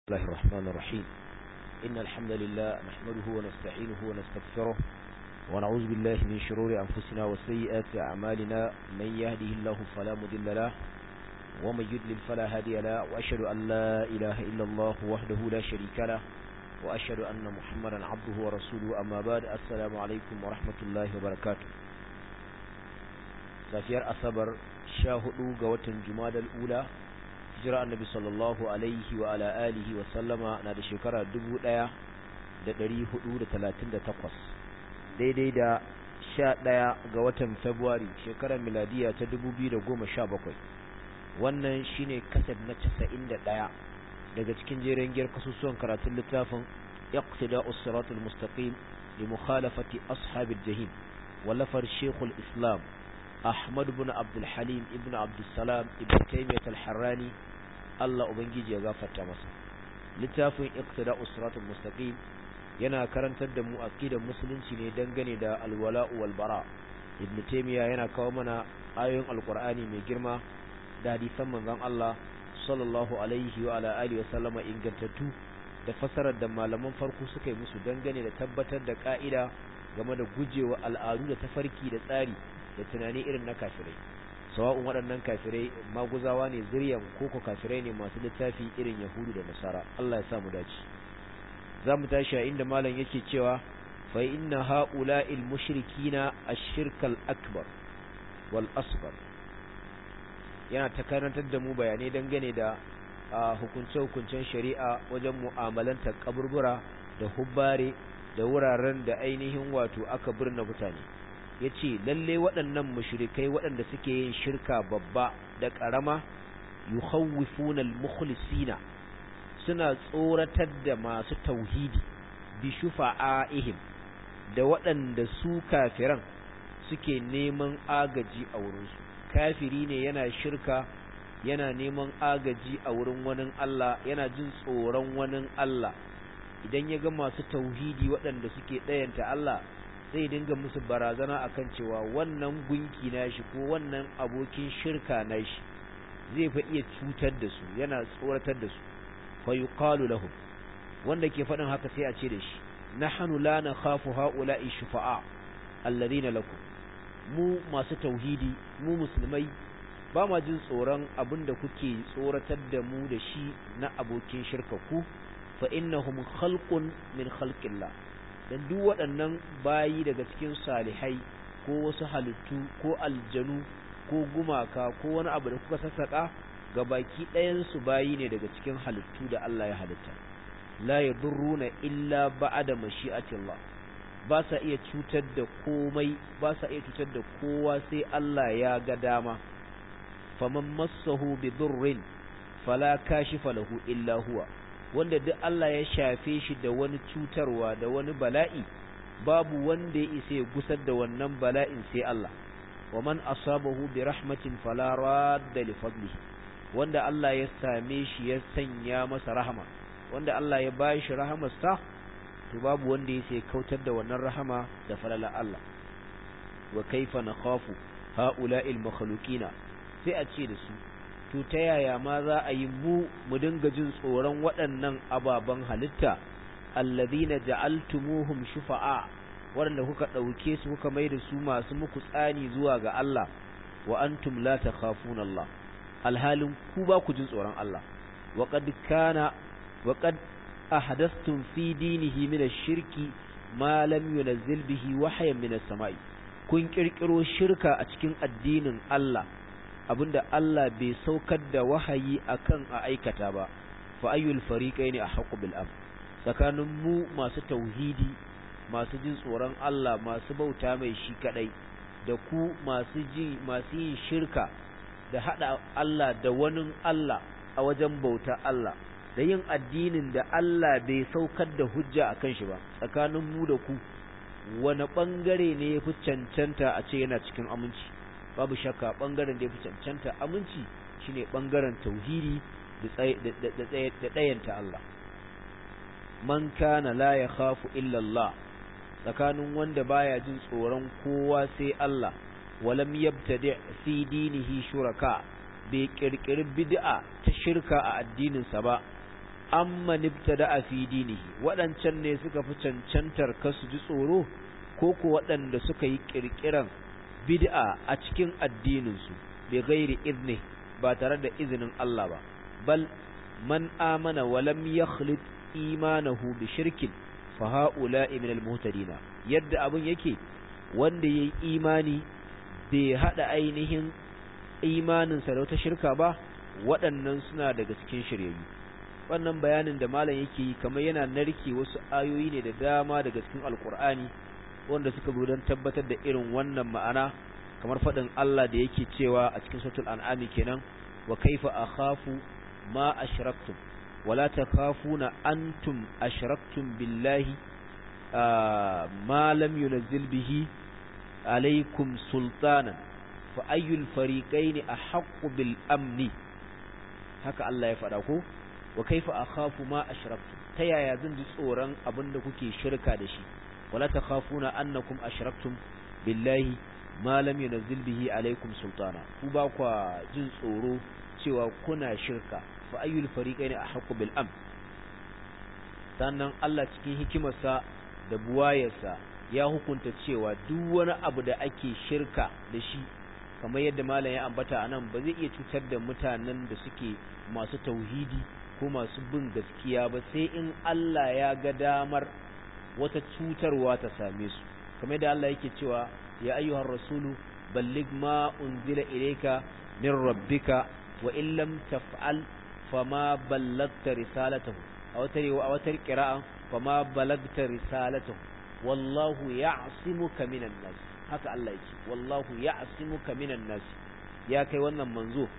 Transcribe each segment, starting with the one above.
الله الرحمن الرحيم إن الحمد لله نحمده ونستعينه ونستغفره ونعوذ بالله من شرور أنفسنا وسيئات أعمالنا من يهده الله فلا مضل له ومن يضلل فلا هادي له وأشهد أن لا إله إلا الله وحده لا شريك له وأشهد أن محمدا عبده ورسوله أما بعد السلام عليكم ورحمة الله وبركاته safiyar asabar sha hudu ga watan jumadal ula hijira annabi sallallahu alaihi wa ala alihi wa sallama na da shekara dubu ɗaya da ɗari hudu da talatin da takwas daidai da sha ɗaya ga watan februari shekarar miladiya ta dubu biyu da goma sha bakwai wannan shine kasar na casa'in da ɗaya daga cikin jerin giyar kasusuwan karatun littafin iqtida'us siratul mustaqim li mukhalafati ashabil jahim wallafar shekul islam Ahmad ibn Abdul Halim ibn Abdul Salam ibn Taymiyyah al-Harrani Allah ubangiji ya gafarta masa littafin Iqtida'us Siratal Mustaqim yana karantar da mu aqidar musulunci ne dangane da al-wala'u wal bara Ibn Taymiyyah yana kawo mana ayoyin Al-Qur'ani mai girma da hadisan manzon Allah sallallahu alaihi wa ala alihi wa sallama ingantattu da fasarar da malaman farko suka yi musu dangane da tabbatar da ka'ida game da gujewa al'adu da tafarki da tsari da tunani irin na kafirai sawa'un waɗannan kafirai maguzawa ne zuriyan koko kafirai ne masu littafi irin yahudu da nasara Allah ya sa mu dace za mu tashi a inda malam yake cewa fa inna ha'ula'il mushrikina ash-shirkal akbar wal asghar yana ta karantar da mu bayanai dangane da hukunce-hukuncen shari'a wajen mu'amalantar kaburbura da hubbare da wuraren da ainihin wato aka birna mutane ya ce lalle waɗannan mushrikai waɗanda suke yin shirka babba da ƙarama yukhawwifuna al-mukhlisina suna tsoratar da masu tauhidi bi shufa'a'ihim da waɗanda su kafiran suke neman agaji a wurinsu kafiri ne yana shirka yana neman agaji a wurin wani Allah yana jin tsoron wani Allah idan ya ga masu tauhidi waɗanda suke ɗayanta Allah zai dinga musu barazana akan cewa wannan gunki nashi ko wannan abokin shirka nashi zai fa iya cutar da su yana tsoratar da su fa yuqalu lahum wanda ke faɗin haka sai a ce da shi nahnu la nakhafu haula'i shufa'a alladhina lakum mu masu tauhidi mu musulmai ba ma jin tsoron abinda kuke tsoratar da mu da shi na abokin shirka ku fa innahum khalqun min khalqillah dan duk waɗannan bayi daga cikin salihai ko wasu halittu ko aljanu ko gumaka ko wani abu da kuka sassaka ga baki ɗayansu bayi ne daga cikin halittu da Allah ya halitta la yadurruna illa ba'da mashi'atillah ba sa iya cutar da komai ba sa iya cutar da kowa sai Allah ya ga dama faman massahu bi durrin fala kashifa lahu illa huwa wanda duk Allah ya shafe shi da wani cutarwa da wani bala'i babu wanda ya isa ya gusar da wannan bala'in sai Allah wa man asabahu bi rahmatin fala radda li fadlihi wanda Allah ya same shi ya sanya masa rahama wanda Allah ya bayi shi rahamarsa to babu wanda ya sai kautar da wannan rahama da falala Allah wa kaifa nakhafu ha'ula'il makhluqina sai a ce da su to ta yaya ma za a yi mu mu dinga jin tsoron waɗannan ababen halitta alladhina ja'altumuhum shufa'a waɗanda kuka ɗauke su kuka mai da su masu muku tsani zuwa ga Allah wa antum la takhafuna Allah alhalin ku ba ku jin tsoron Allah wa qad kana wa qad ahdathtum fi dinihi min ash-shirki ma lam yunzil bihi wahyan min as-sama'i kun kirkiro shirka a cikin addinin Allah abinda Allah bai saukar da wahayi akan a aikata ba fa ayyul fariqaini ahqqu bil am tsakanin mu masu tauhidi masu jin tsoron Allah masu bauta mai shi kadai da ku masu ji masu yin shirka da hada Allah da wani Allah a wajen bauta Allah da yin addinin da Allah bai saukar da hujja akan shi ba tsakanin mu da ku wani bangare ne yafi cancanta a ce yana cikin aminci babu shakka bangaren da ya fi cancanta aminci shine bangaren tauhidi da ɗayanta Allah man kana la ya khafu illa Allah tsakanin wanda baya jin tsoron kowa sai Allah walam yabtadi fi dinihi shuraka bai kirkiri bid'a ta shirka a addininsa ba amma nibtada fi dinihi waɗancan ne suka fi cancantar kasu ji tsoro ko ko waɗanda suka yi ƙirƙiran bid'a a cikin addininsu bi ghairi izni ba tare da izinin Allah ba bal man amana wa lam yakhlit imanahu bi shirkin fa haula'i min al-muhtadina yadda abun yake wanda yayi imani bai hada ainihin imanin sa da wata shirka ba waɗannan suna daga cikin shiryayyu wannan bayanin da malam yake yi kamar yana narke wasu ayoyi ne da dama daga cikin alkur'ani wanda suka zo don tabbatar da irin wannan ma'ana kamar faɗin Allah da yake cewa a cikin suratul an'ami kenan wa kaifa akhafu ma ashraktum wala takhafuna antum ashraktum billahi ma lam yunzil bihi alaykum sultanan fa ayyul fariqaini ahaqqu bil amni haka Allah ya faɗa ko wa kaifa akhafu ma ashraktum ta yaya zan ji tsoron abinda kuke shirka da shi wala takhafuna annakum ashraktum billahi ma lam yunzil bihi alaikum sultana ku ba kwa jin tsoro cewa kuna shirka fa ayyul fariqaini ahqqu bil am sannan Allah cikin hikimarsa da buwayarsa ya hukunta cewa duk wani abu da ake shirka da shi kamar yadda malam ya ambata anan ba zai iya cutar da mutanen da suke masu tauhidi ko masu bin gaskiya ba sai in Allah ya ga damar wata cutarwa ta same su kamar yadda Allah yake cewa ya ayyuhar rasulu balligh ma unzila ilayka min rabbika wa in lam taf'al fama ballagta risalatahu a wata rewa a wata qira'a fama ballagta risalatahu wallahu ya'simuka minan nas haka Allah yake wallahu ya'simuka minan nas ya kai wannan manzo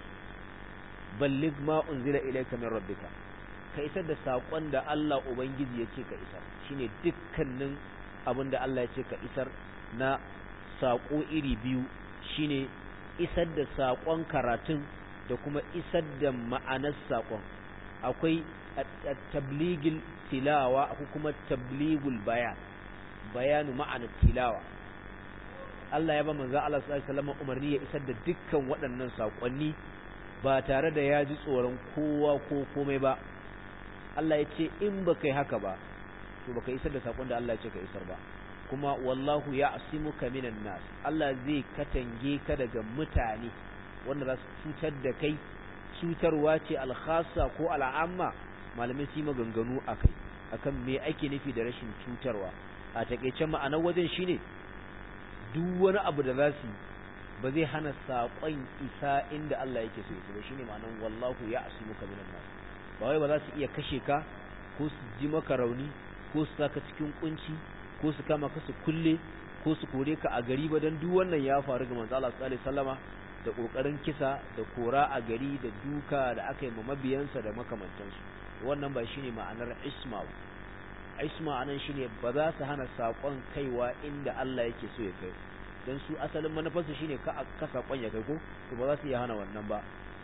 balligh ma unzila ilayka min rabbika ka isar da sakon da Allah ubangiji yake ka isar shine dukkanin abin da Allah ya ce ka isar na sako iri biyu shine isar da sakon karatun da kuma isar da ma'anar sakon akwai tabligil tilawa akwai kuma tabligul bayan bayanu ma'anar tilawa Allah ya ba manzo Allah sallallahu alaihi wasallam umarni ya isar da dukkan waɗannan sakonni ba tare da ya ji tsoron kowa ko komai ba Allah ya ce in ba kai haka ba to baka isar da sakon da Allah ya ce ka isar ba kuma wallahu ya'simuka minan nas Allah zai katange ka daga mutane wanda za su cutar da kai cutarwa ce alkhassa ko al'amma malamai su yi maganganu akai akan me ake nufi da rashin cutarwa a takeice ma'anar wajen shine duk wani abu da za su ba zai hana saƙon isa inda Allah yake so ya ba shine ma'anar wallahu ya'simuka minan nas ba wai ba za su iya kashe ka ko su ji maka rauni ko su saka cikin kunci ko su kama ka su kulle ko su kore ka a gari ba dan duk wannan ya faru ga manzo Allah sallallahu alaihi wasallama da kokarin kisa da kora a gari da duka da aka yi ma mabiyansa da makamantansu wannan ba shine ma'anar isma isma anan shine ba za su hana sakon kaiwa inda Allah yake so ya kai dan su asalin manufarsu shine ka ka sakon ya kai ko to ba za su iya hana wannan ba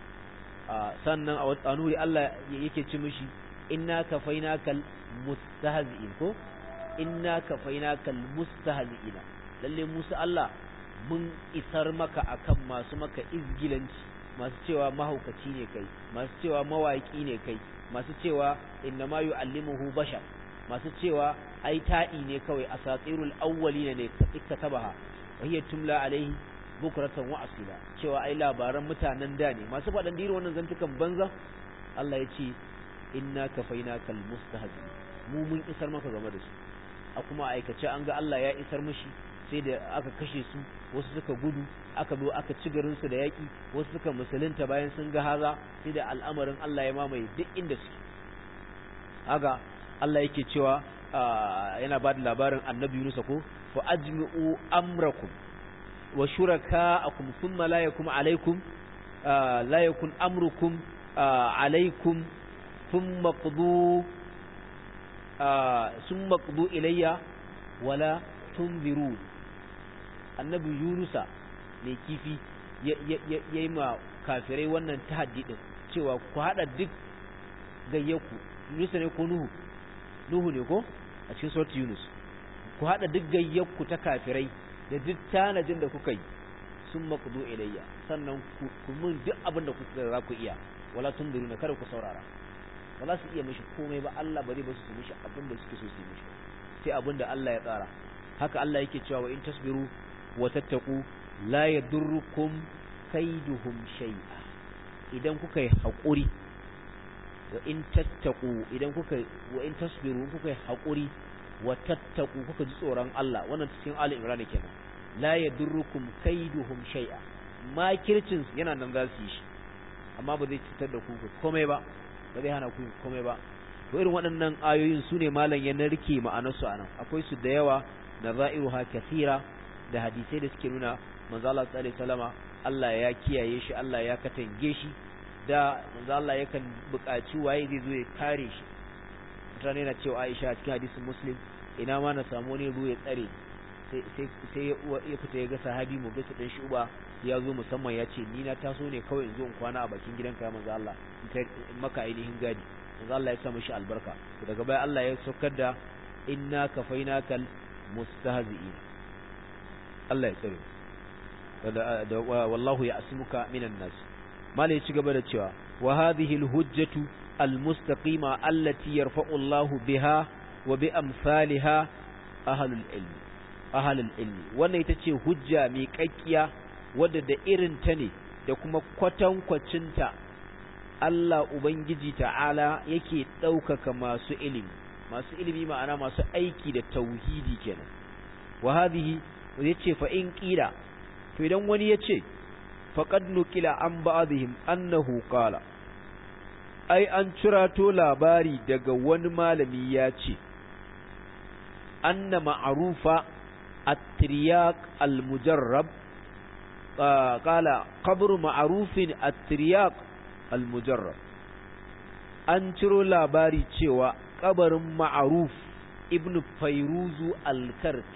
sannan a nuri Allah yake ci mishi inna kafainakal mustahzi'in ko inna kafainakal mustahzi'ina lalle Musa Allah mun isar maka akan masu maka izgilanci masu cewa mahaukaci ne kai masu cewa mawaki ne kai masu cewa inna ma yu'allimuhu bashar masu cewa ai ta'i ne kawai asatirul awwalina ne katabaha wa hiya tumla alaihi bukratan wa asila cewa ai labaran mutanen da ne masu faɗan diro wannan zantukan banza Allah ya ce inna kafainakal mustahzi mu mun isar maka game da su a kuma aikace an ga Allah ya isar mishi sai da aka kashe su wasu suka gudu aka zo aka ci garin su da yaki wasu suka musulunta bayan sun ga haza sai da al'amarin Allah ya mamaye duk inda suke haka Allah yake cewa yana ba da labarin annabi Yunus ko fa ajmi'u amrakum wa shuraka'akum thumma la yakum alaykum la yakun amrukum alaykum thumma qdu thumma qdu ilayya wala tunzirun annabi yunusa mai kifi yayi ma kafirai wannan tahaddi din cewa ku hada duk gayyaku yunusa ne ko nuhu nuhu ne ko a cikin surat yunus ku hada duk gayyaku ta kafirai da duk tanajin da kuka yi sun makudu ilayya sannan ku mun duk abin da kuka za ku iya wala tunziruna kada ku saurara ba za su iya mishi komai ba Allah ba zai ba su mishi abin da suke so su yi mishi sai abin da Allah ya tsara haka Allah yake cewa wa in tasbiru wa tattaku la yadurrukum kaiduhum shay'a idan kuka yi haƙuri wa in tattaku idan kuka wa in tasbiru kuka yi haƙuri wa tattaku kuka ji tsoron Allah wannan cikin Ali Imran kenan la yadurrukum kaiduhum shay'a makircin yana nan za su yi shi amma ba zai cutar da ku komai ba ba zai hana ku komai ba to irin waɗannan ayoyin su ne malam ya narke ma'anarsu a nan akwai su da yawa na za'iruha kathira da hadisai da suke nuna manzo Allah sallallahu alaihi wasallama Allah ya kiyaye shi Allah ya katange shi da manzo Allah yakan buƙaci waye zai zo ya kare shi mutane na cewa Aisha a cikin hadisin Muslim ina ma na samu wani ruwa ya tsare sai sai ya fita ya ga sahabi mu bisa dan shuba ya zo musamman ya ce ni na taso ne kawai in zo in kwana a bakin gidanka ya manzo Allah in maka ainihin gadi manzo Allah ya sa mishi albarka daga baya Allah ya saukar da inna kafainakal mustahzi'in Allah ya tsare da wallahu ya'simuka minan nas mala ya ci gaba da cewa wa hadhihi alhujjatu almustaqima allati yarfa'u Allah biha wa bi amsalha ahlul ilmi ahlul ilmi wannan ita ce hujja mai kakkiya wadda da irin ta ne da kuma kwatankwacinta Allah Ubangiji ta'ala yake ɗaukaka masu ilimi masu ilimi ma'ana masu aiki da tauhidi kenan wa hadhihi yace fa in qila to idan wani yace faqad nukila an ba'dihim annahu qala ai an cirato labari daga wani malami ya ce anna ma'rufa at-tiryaq al-mujarrab qala qabru ma'rufin at-tiryaq al-mujarrab an ciro labari cewa kabarin ma'aruf ibn fairuzu al-karki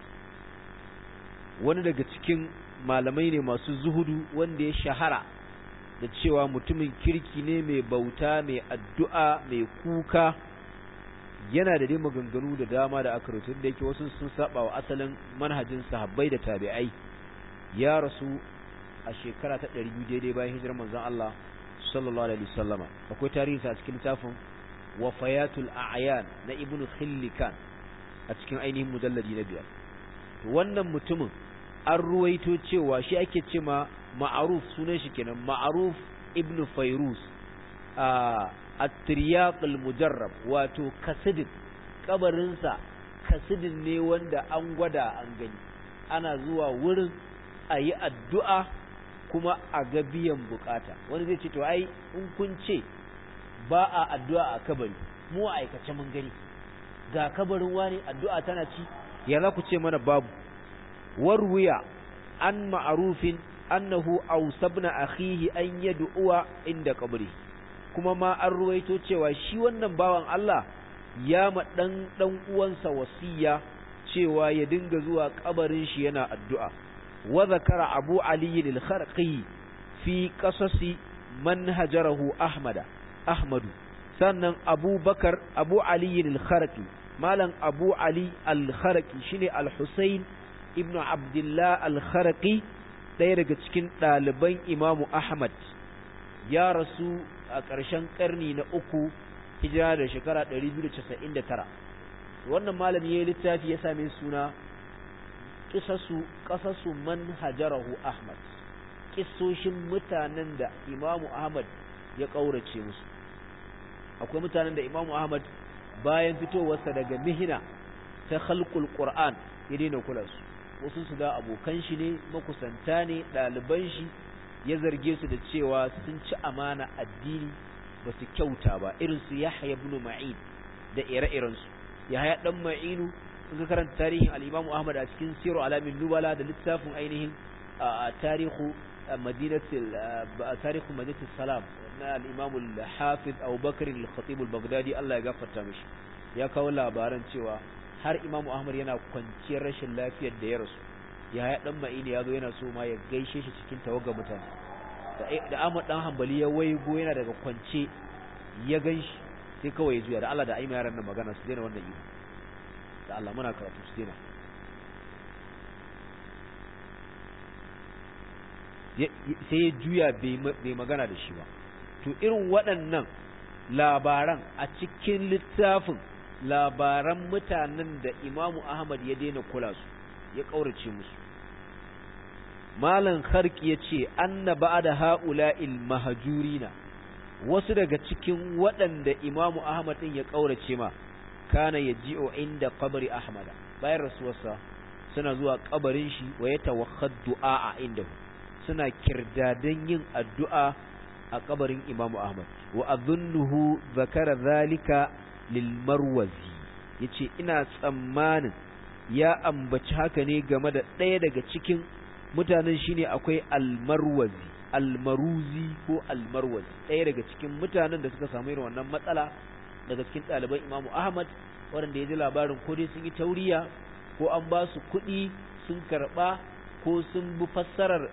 wani daga cikin malamai ne masu zuhudu wanda ya shahara da cewa mutumin kirki ne mai bauta mai addu'a mai kuka yana da dai maganganu da dama da aka rutu da yake wasu sun saba wa asalin manhajin sahabbai da tabi'ai ya rasu a shekara ta 200 daidai bayan hijirar manzon Allah sallallahu alaihi wasallama akwai tarihi a cikin littafin wafayatul a'yan na ibnu khillikan a cikin ainihin mujalladi na biyar to wannan mutumin an ruwaito cewa shi ake ce ma ma'aruf sunan shi kenan ma'aruf ibnu fairuz a at-tiryaq al-mujarrab wato kasidin kabarinsa kasidin ne wanda an gwada an gani ana zuwa wurin a yi addu'a kuma a ga biyan bukata wani zai ce to ai in kun ce ba a addu'a a kabari mu a aikace mun gani ga kabarin wani addu'a tana ci ya za ku ce mana babu warwiya an ma'arufin annahu ausabna akhihi an yad'uwa inda kabari kuma ma an ruwaito cewa shi wannan bawan Allah ya ma dan dan uwansa wasiya cewa ya dinga zuwa kabarin shi yana addu'a وذكر أبو علي الخرقي في قصص من هجره أحمد أحمد سنن أبو بكر أبو علي الخرقي مالا أبو علي الخرقي شني الحسين ابن عبد الله الخرقي ɗaya daga cikin ɗaliban imamu Ahmad ya rasu a ƙarshen ƙarni na uku hijira da shekara 299 wannan malami ya yi littafi ya same suna kisasu kasasu man hajarahu Ahmad kissoshin mutanen da Imamu Ahmad ya kaurace musu akwai mutanen da Imamu Ahmad bayan fitowarsa daga mihina ta khalqul Qur'an ya daina kula su wasu su da abokan shi ne makusanta ne ɗaliban shi ya zarge su da cewa sun ci amana addini ba su kyauta ba irin su Yahya ibn Ma'in da ire-irensu Yahya dan Ma'inu in ka karanta tarihin al-Imam Ahmad a cikin Siru Alamin Nubala da littafin ainihin tarihu madinatul tarihu madinatul salam na al-Imam al-Hafiz Abu Bakr al-Khatib al-Baghdadi Allah ya gafarta mishi ya kawo labaran cewa har Imam Ahmad yana kwanciyar rashin lafiyar da ya rasu ya ya dan ma'ini ya zo yana so ma ya gaishe shi cikin tawaga mutane da Ahmad dan Hanbali ya waigo yana daga kwance ya ganshi sai kawai ya juya da Allah da aima yaran nan magana su daina wannan iyo da Allah muna karatu su daina sai ya juya bai magana da shi ba to irin waɗannan labaran a cikin littafin labaran mutanen da imamu ahmad ya daina kula su ya ƙaurace musu malan harki ya ce anna ba'da ha'ula'il mahajurina wasu daga cikin waɗanda imamu ahmad ɗin ya ƙaurace ma kana ya ji'o inda kabari ahmada bayan rasuwarsa suna zuwa kabarin shi wa ya tawakhad du'a a inda suna kirdadan yin addu'a a kabarin imamu ahmad wa adhunnuhu zakara zalika lil marwazi yace ina tsammanin ya ambaci haka ne game da ɗaya daga cikin mutanen shine akwai almarwazi almaruzi ko almarwazi ɗaya daga cikin mutanen da suka samu irin wannan matsala daga cikin ɗaliban imamu ahmad waɗanda ya ji labarin ko dai sun yi tauriya ko an ba su kuɗi sun karɓa ko sun bi fassarar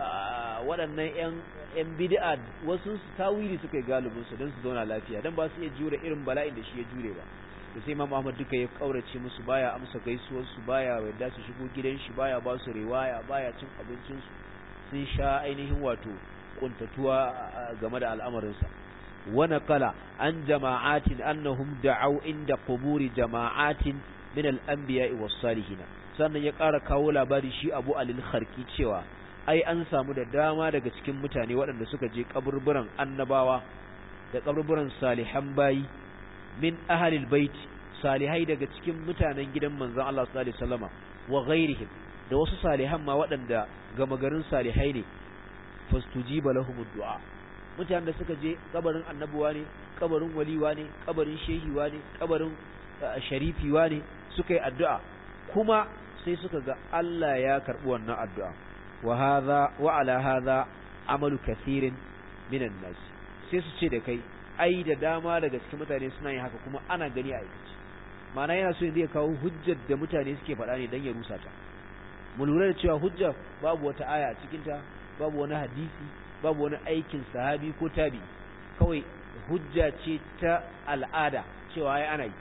waɗannan 'yan bid'a wasu su tawili suka yi galibin su don su zauna lafiya don ba su iya jure irin bala'in da shi ya jure ba da sai imam ahmad duka ya kaurace musu baya amsa gaisuwar su baya yarda su shigo gidan shi baya ba su riwaya baya cin abincin su sun sha ainihin wato kuntatuwa game da al'amarin sa wa naqala an jama'atin annahum da'aw inda quburi jama'atin min al-anbiya'i was-salihin sannan ya ƙara kawo labari shi Abu Alil Kharki cewa ai an samu da dama daga cikin mutane waɗanda suka je kaburburan annabawa da kaburburan salihan bayi min ahalil bait salihai daga cikin mutanen gidan manzon Allah sallallahu alaihi wasallama wa ghairihim da wasu salihan ma waɗanda gama garin salihai ne fastujiba lahumud du'a mutanen da suka je kabarin annabuwa ne kabarin waliwa ne kabarin shehiwa ne kabarin sharifiwa ne suka yi addu'a kuma sai suka ga Allah ya karbi wannan addu'a wa hadha wa ala hadha amalu kathirin minan nas sai su ce da kai ai da dama daga cikin mutane suna yin haka kuma ana gani a aikace ma'ana yana so yanzu ya kawo hujjar da mutane suke faɗa ne don ya rusa ta mu lura da cewa hujja babu wata aya a cikin ta babu wani hadisi babu wani aikin sahabi ko tabi kawai hujja ce ta al'ada cewa ai ana yi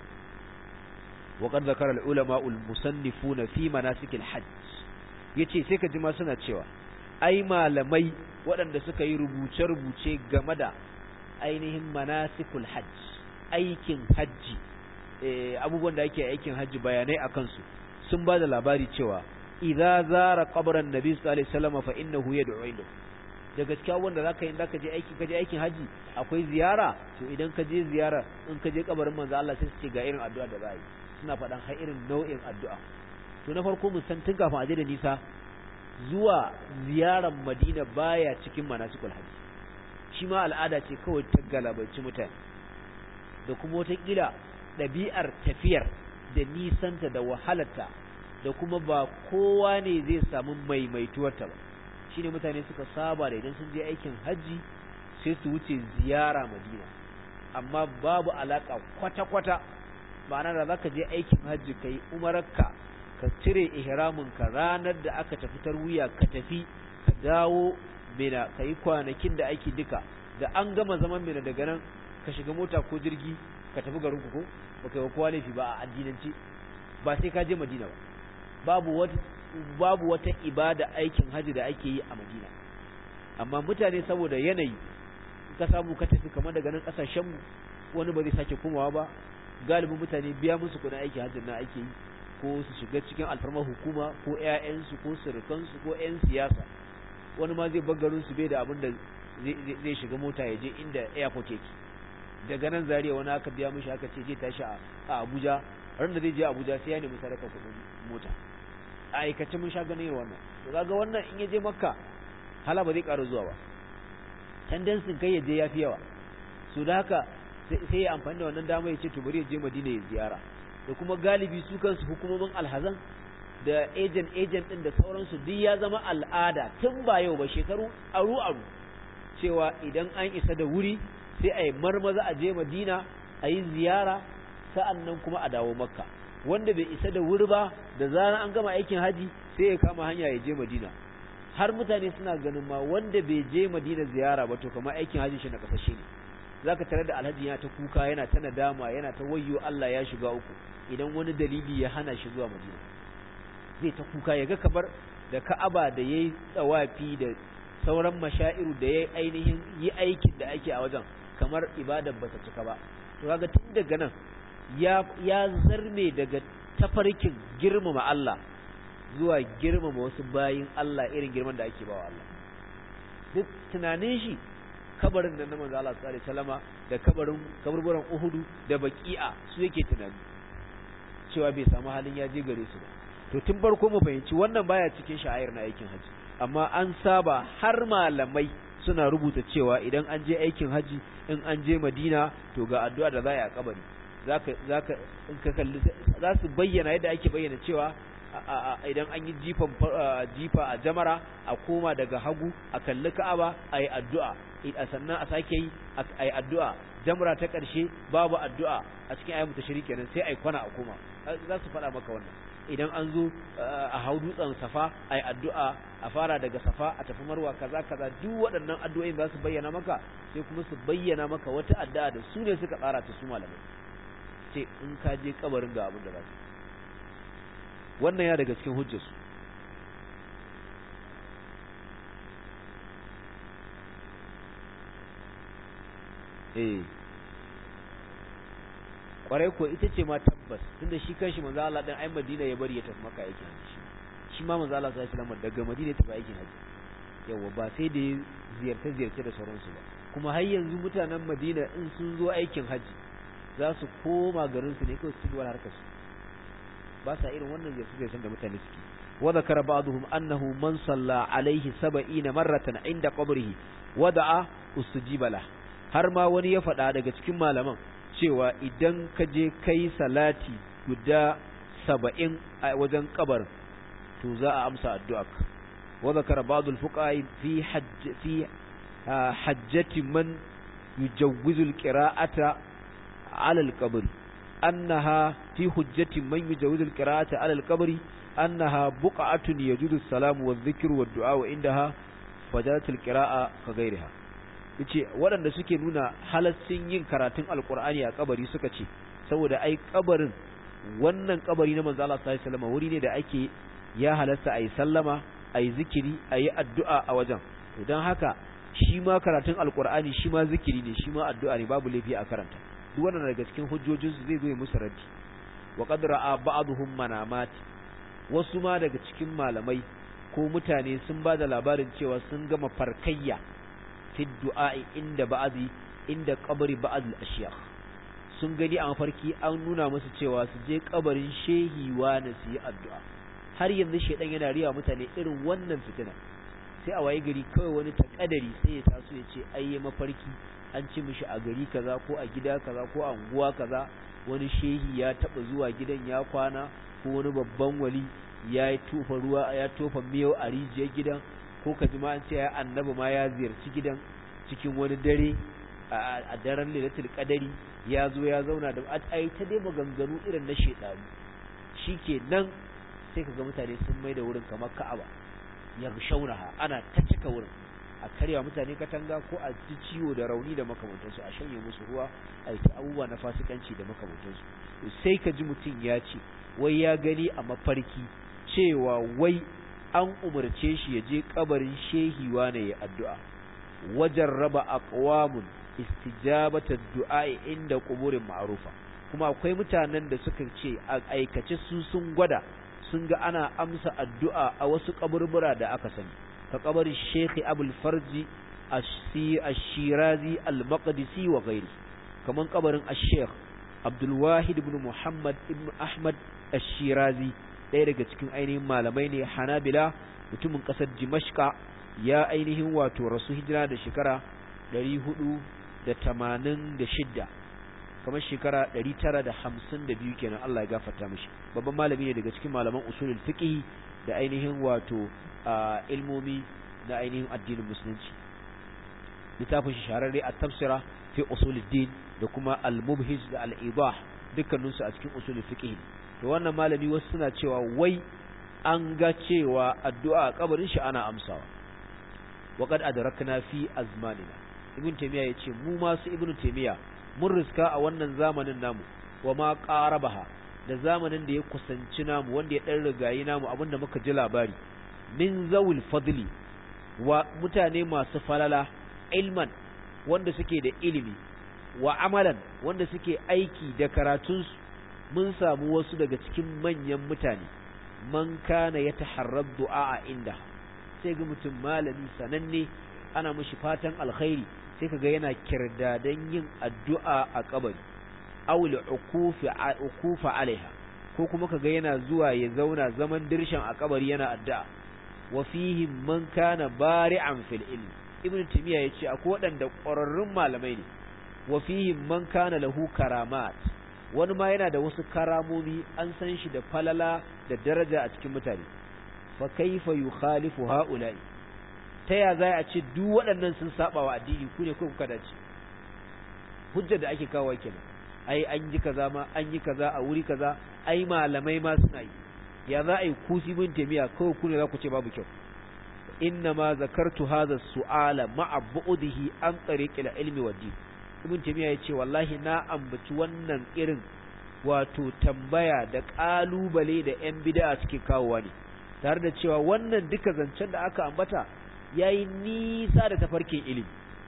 وقد ذكر العلماء المصنفون في مناسك الحج yace sai ka ji ma suna cewa ai malamai waɗanda suka yi rubuce-rubuce game da ainihin manasikul hajj aikin hajji abubuwan da ake aikin hajji bayanai a kansu sun ba da labari cewa idza zara qabran nabi sallallahu alaihi wasallam fa innahu yad'u ilayhi da gaskiya wanda zaka yi zaka je aiki kaje aikin haji akwai ziyara to idan ka je ziyara in ka je kabarin manzo Allah sai su ce ga irin addu'a da za yi suna faɗan har irin nau'in addu'a to na farko mun san tun kafin aje da nisa zuwa ziyarar Madina baya cikin manasikul haji shi ma al'ada ce kawai ta galabaci mutane da kuma wata kila ɗabi'ar tafiyar da nisanta da wahalarta da kuma ba kowa ne zai samu maimaituwarta ba shine mutane suka saba da idan sun je aikin hajji sai su wuce ziyara madina amma babu alaka kwata-kwata ma'ana da zaka je aikin hajji kai umararka ka cire ihraminka ranar da aka tafi tarwiya ka tafi ka dawo mina ka yi kwanakin da ake duka da an gama zaman mina daga nan ka shiga mota ko jirgi ka tafi garin ko baka yi kowa laifi ba a addinance ba sai ka je madina ba babu wata babu wata ibada aikin haji da ake yi a madina amma mutane saboda yanayi ka samu ka tafi kamar daga nan kasashen mu wani ba zai sake komawa ba galibin mutane biya musu kudin aikin hajjin na ake yi ko su shiga cikin alfarmar hukuma ko ƴaƴansu ko surukansu ko ƴan siyasa wani ma zai bagarin su bai da abin da zai shiga mota ya je inda airport yake daga nan zariya wani aka biya mishi aka ce je tashi a Abuja ran da zai je Abuja sai ya nemi sadaka kudin mota a aikace mun sha ganin wannan to kaga wannan in ya je Makka hala ba zai ƙara zuwa ba tendency kai ya je yafi yawa so da haka sai ya amfani da wannan dama ya ce to bari ya je Madina ya ziyara da kuma galibi su kansu hukumomin alhazan da agent agent din da sauransu duk ya zama al'ada tun ba yau ba shekaru aru aru cewa idan an isa da wuri sai a yi marmaza a je Madina a yi ziyara sa'annan kuma a dawo Makka wanda bai isa da wuri ba da zarar an gama aikin haji sai ya kama hanya ya je Madina har mutane suna ganin ma wanda bai je Madina ziyara ba to kamar aikin haji shi na kasashe ne zaka tare da alhaji yana ta kuka yana ta nadama yana ta wayyo Allah ya shiga uku idan wani dalili ya hana shi zuwa Madina zai ta kuka ya ga kabar da Ka'aba da yayi tsawafi da sauran mashairu da yayi ainihin yi aikin da ake a wajen kamar ibadar bata cika ba to kaga tun daga nan ya ya zarme daga tafarkin girmama Allah zuwa girmama wasu bayin Allah irin girman da ake bawa Allah duk tunanin shi kabarin da na manzo Allah sallallahu alaihi wasallama da kabarin kaburburan Uhudu da Baqi'a su yake tunani cewa bai samu halin ya je gare su ba to tun farko mu fahimci wannan baya cikin sha'air na aikin haji amma an saba har malamai suna rubuta cewa idan an je aikin haji in an je Madina to ga addu'a da za a yi a kabari zaka zaka in ka kalli za su bayyana yadda ake bayyana cewa idan an yi jifan jifa a jamara a koma daga hagu a kalli Ka'aba a yi addu'a a sannan a sake yi a yi addu'a jamra ta ƙarshe babu addu'a a cikin ayyukan tashiri kenan sai a yi kwana a koma za su faɗa maka wannan idan an zo a hau dutsen safa a yi addu'a a fara daga safa a tafi marwa kaza kaza duk waɗannan addu'o'in za su bayyana maka sai kuma su bayyana maka wata addu'a da su ne suka tsara ta su malamai ce in ka je kabarin ga abin da za su wannan ya daga cikin hujjarsu eh kwarai ko ita ce ma tabbas tunda shi kanshi manzo Allah dan ai Madina ya bari ya tafi Makka yake haji shi ma manzo Allah sallallahu alaihi wasallam daga Madina ya tafi aikin haji yawa ba sai da ziyarce ziyarce da sauransu ba kuma har yanzu mutanen Madina in sun zo aikin haji za su koma garin su ne kawai su cigaba harkar su ba sa irin wannan ziyarce ziyarcen da mutane suke wa zakara ba'dhum annahu man salla alaihi 70 marratan inda qabrihi wada'a ustujiba lahu har ma wani ya faɗa daga cikin malaman cewa idan ka je kai salati guda saba'in a wajen kabar to za a amsa addu'arka wa zakara ba'dul fuqaha fi hajj fi hajjati man yujawwizu alqira'ata 'ala alqabr annaha fi hujjati man yujawwizu alqira'ata 'ala alqabr annaha buq'atun yajudu as-salamu wadh-dhikru wad-du'a wa indaha fajarat alqira'a ka ghayriha yace waɗanda suke nuna halaccin yin karatun alkur'ani a kabari suka ce saboda ai kabarin wannan kabari na manzo Allah sallallahu alaihi wasallam wuri ne da ake ya halasta ayi sallama ayi zikiri ayi addu'a a wajen to dan haka shi ma karatun alkur'ani shi ma zikiri ne shi ma addu'a ne babu laifi a karanta duk wannan daga cikin hujjojin su zai zo musu raddi wa qad ra'a ba'dhum manamat wasu ma daga cikin malamai ko mutane sun ba da labarin cewa sun gama farkayya fi du'a'i inda ba'azi inda kabari ba'az al-ashyakh sun gani a mafarki an nuna musu cewa su je kabarin shehi na su yi addu'a har yanzu shedan yana riya mutane irin wannan fitina sai a waye gari kawai wani takadari sai ya taso ya ce ai mafarki an ci mishi a gari kaza ko a gida kaza ko a unguwa kaza wani shehi ya taba zuwa gidan ya kwana ko wani babban wali ya tofa ruwa ya tofa miyau a rijiyar gidan ko ka ji ma an ce ya annabi ma ya ziyarci gidan cikin wani dare a daren lailatul qadari ya zo ya zauna da ai ta dai maganganu irin na shedanu shikenan sai kaga mutane sun mai da wurin kamar Ka'aba ya shaunaha ana ta cika wurin a karya mutane katanga ko a ji ciwo da rauni da makamantansu a shanye musu ruwa a ta abubuwa na fasikanci da makamantansu sai ka ji mutum ya ce wai ya gani a mafarki cewa wai an umarce shi ya je kabarin shehi wane ya addu'a wajen raba aqwamun istijabata du'a inda quburin ma'rufa kuma akwai mutanen da suka ce a aikace su sun gwada sun ga ana amsa addu'a a wasu kaburbura da aka sani ka kabarin Sheikh Abdul Farji Ash-Shirazi Al-Maqdisi wa ghairi kaman kabarin Ash-Sheikh Abdul Wahid ibn Muhammad ibn Ahmad Ash-Shirazi ɗaya daga cikin ainihin malamai ne Hanabila mutumin ƙasar Dimashqa ya ainihin wato rasu hijira da shekara 486 kamar shekara 952 kenan Allah ya gafarta mishi babban malami ne daga cikin malaman usulul fiqh da ainihin wato ilmomi na ainihin addinin musulunci littafin shi shahararre a tafsira fi usuluddin da kuma al-mubhij da al-idah dukkaninsu a cikin usulul fiqh to wannan malami wasu suna cewa wai an ga cewa addu'a a kabarin shi ana amsawa waqad adrakna fi azmanina ibn taymiya yace mu masu ibn taymiya mun riska a wannan zamanin namu wa ma qarabaha da zamanin da ya kusanci namu wanda ya dan rigayi namu abinda muka ji labari min zawil fadli wa mutane masu falala ilman wanda suke da ilimi wa amalan wanda suke aiki da karatunsu mun samu wasu daga cikin manyan mutane man kana ya taharrar du'a a inda sai ga mutum malami sananne ana mushi fatan alkhairi sai kaga yana kirdadan yin addu'a a kabari aw ukufa alaiha ko kuma kaga yana zuwa ya zauna zaman dirshan a kabari yana addu'a wa fihi man kana bari'an fil ilm ibnu timiya yace akwai wadanda ƙwararrun malamai ne wa fihi man kana lahu karamat wani ma yana da wasu karamomi an san shi da falala da daraja a cikin mutane fa kaifa yukhalifu haula'i ta ya za a ce duk waɗannan sun saba wa addini ku ne kuka dace hujjar da ake kawo kenan ai an yi kaza ma an yi kaza a wuri kaza ai malamai ma suna yi ya za a yi kusi bin tamiya kawai ku ne za ku ce babu kyau inna ma zakartu hadha su'ala ma'a bu'dihi an tariqil ilmi wa din ibn tamiya yace wallahi na ambaci wannan irin wato tambaya da kalubale da yan bid'a suke kawowa ne tare da cewa wannan duka zancen da aka ambata yayi nisa da tafarkin ilimi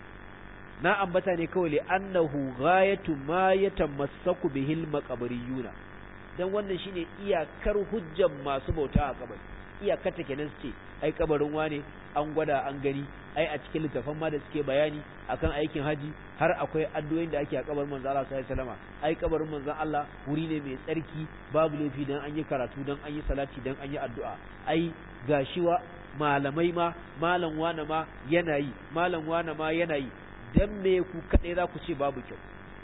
na ambata ne kawai annahu ghayatu ma yatamassaku bihil maqabariyuna dan wannan shine iyakar hujjan masu bauta a kabari iyakar ta kenan ce ai kabarin wane an gwada an gani ai a cikin littafan ma da suke bayani akan aikin haji har akwai addu'o'in da ake a kabarin manzo Allah sallallahu alaihi wasallam ai kabarin manzon Allah wuri ne mai tsarki babu laifi dan an yi karatu dan an yi salati dan an yi addu'a ai gashiwa malamai ma malam wane ma yana yi malam wane ma yana yi dan me ku kadai za ku ce babu kyau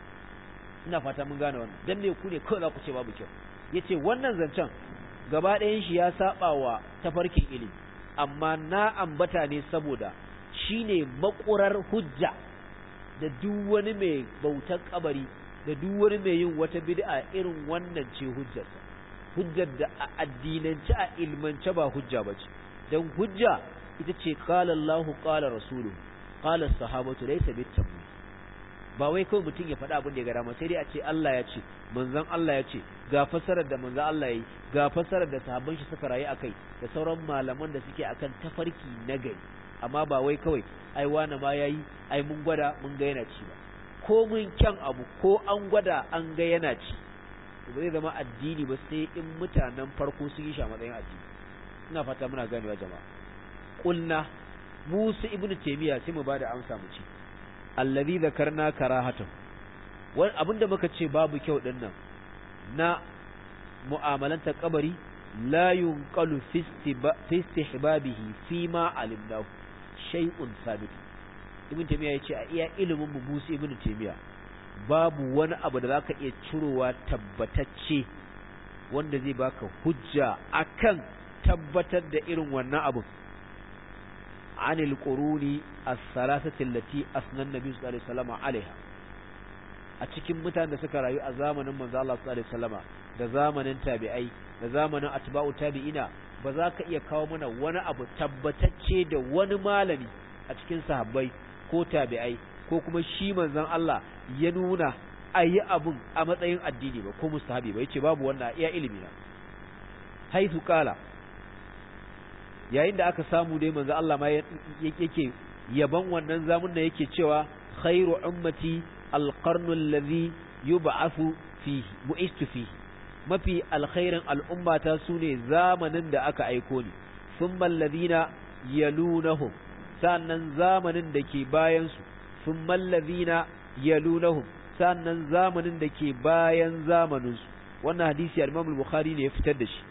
ina fata mun gane wannan dan me ku ne kawai za ku ce babu kyau yace wannan zancen gaba ɗayan shi ya saba wa tafarkin ilimi amma na ambata ne saboda shine makurar hujja da duk wani mai bautar kabari da duk wani mai yin wata bid'a irin wannan ce hujjarsa hujjar da a addinance a ilmance ba hujja bace dan hujja ita ce qala Allahu qala rasuluhu qala sahabatu laysa bitamwi ba wai kawai mutum ya faɗa abin da ya gara sai dai a ce Allah ya ce manzon Allah ya ce ga fasarar da manzon Allah yayi ga fasarar da sahabban shi suka rayu akai da sauran malaman da suke akan tafarki na gari amma ba wai kawai ai wani ma yayi ai mun gwada mun ga yana ci ba ko mun kyan abu ko an gwada an ga yana ci ba zai zama addini ba sai in mutanen farko sun yi shi a matsayin addini ina fata muna ganewa jama'a kulna musu ibnu taymiya sai mu bada amsa mu ce allazi zakarna karahatan wani abinda muka ce babu kyau din nan na mu'amalanta kabari la yunqalu fi istihbabihi fi ma alimnahu shay'un sabit ibn taymiya yace a iya ilimin mu musu ibn taymiya babu wani abu da zaka iya cirowa tabbatacce wanda zai baka hujja akan tabbatar da irin wannan abu عن القرون الثلاثة التي أثنى النبي صلى الله عليه وسلم عليها أتكم متان دسك رأيو أزامن من ذا الله صلى الله عليه وسلم da zamanin tabi'ai da zamanin atba'u tabi'ina ba za ka iya kawo mana wani abu tabbatacce da wani malami a cikin sahabbai ko tabi'ai ko kuma shi manzon Allah ya nuna a yi abun a matsayin addini ba ko mustahabi ba yace babu wannan iya ilimi na haitu kala yayin da aka samu dai manzo Allah ma yake yaban wannan zamun da yake cewa khairu ummati alqarnu alladhi yub'athu fihi bu'istu fihi mafi alkhairin al'ummata sune zamanin da aka aiko ni thumma alladhina yalunahum sannan zamanin da ke bayan su thumma alladhina yalunahum sannan zamanin da ke bayan zamanin su wannan hadisi al-Imam al-Bukhari ne ya fitar da shi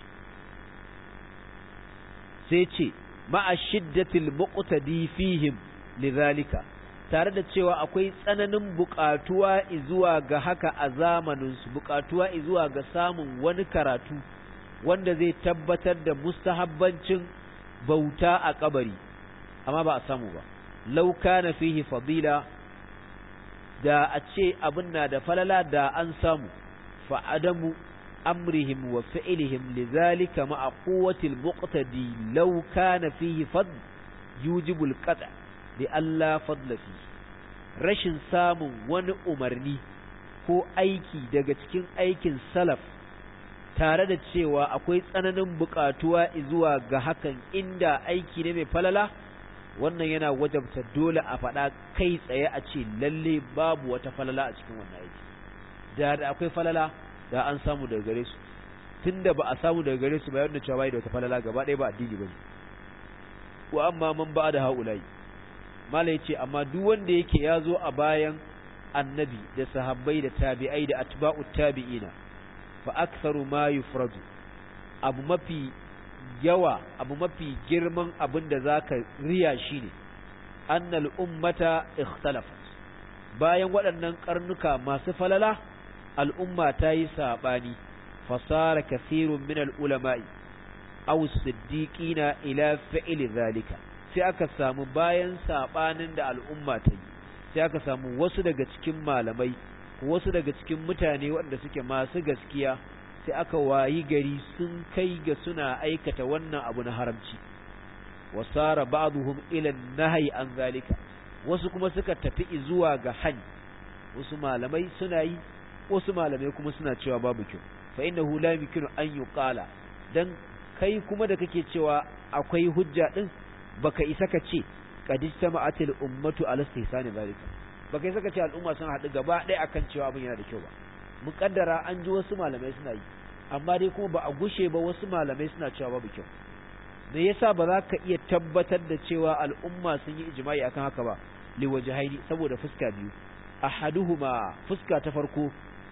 sai ce ma'a shiddatil muqtadi fihim lidhalika tare da cewa akwai tsananin buƙatuwa zuwa ga haka a zamanin su buƙatuwa zuwa ga samun wani karatu wanda zai tabbatar da mustahabbancin bauta a kabari amma ba a samu ba law kana fihi fadila da a ce abin na da falala da an samu fa adamu أمرهم وفعلهم لذلك مع قوة المقتدي لو كان فيه فضل يوجب القطع لألا فضل فيه rashin samun wani umarni ko aiki daga cikin aikin salaf tare da cewa akwai tsananin buƙatuwa zuwa ga hakan inda aiki ne mai falala wannan yana wajabta dole a faɗa kai tsaye a ce lalle babu wata falala a cikin wannan aiki da da akwai falala da an samu daga gare su tunda ba a samu daga gare su ba yadda cewa bai da wata falala gaba ɗaya ba addini bane wa amma man ba da haulai mala yace amma duk wanda yake ya zo a bayan annabi da sahabbai da tabi'ai da atba'u tabi'ina fa aktharu ma yufradu abu mafi yawa abu mafi girman abin da zaka riya shine annal ummata ikhtalafat bayan waɗannan karnuka masu falala al'umma ta yi saɓani fasara kasirun min al'ulama'i aw siddiqina ila fi'li zalika sai aka samu bayan saɓanin da al'umma ta yi sai aka samu wasu daga cikin malamai wasu daga cikin mutane waɗanda suke masu gaskiya sai aka wayi gari sun kai ga suna aikata wannan abu na haramci wasara ba'dhum ila nahyi an zalika wasu kuma suka tafi zuwa ga hani wasu malamai suna yi wasu malamai kuma suna cewa babu kyau fa innahu la yumkinu an yuqala dan kai kuma da kake cewa akwai hujja din baka isa ka ce qad istama'atil ummatu ala istihsani zalika baka isa ka ce al'umma sun haɗu gaba ɗaya akan cewa abin yana da kyau ba muƙaddara an ji wasu malamai suna yi amma dai kuma ba a gushe ba wasu malamai suna cewa babu kyau me yasa ba za ka iya tabbatar da cewa al'umma sun yi ijma'i akan haka ba liwajhaini saboda fuska biyu ahaduhuma fuska ta farko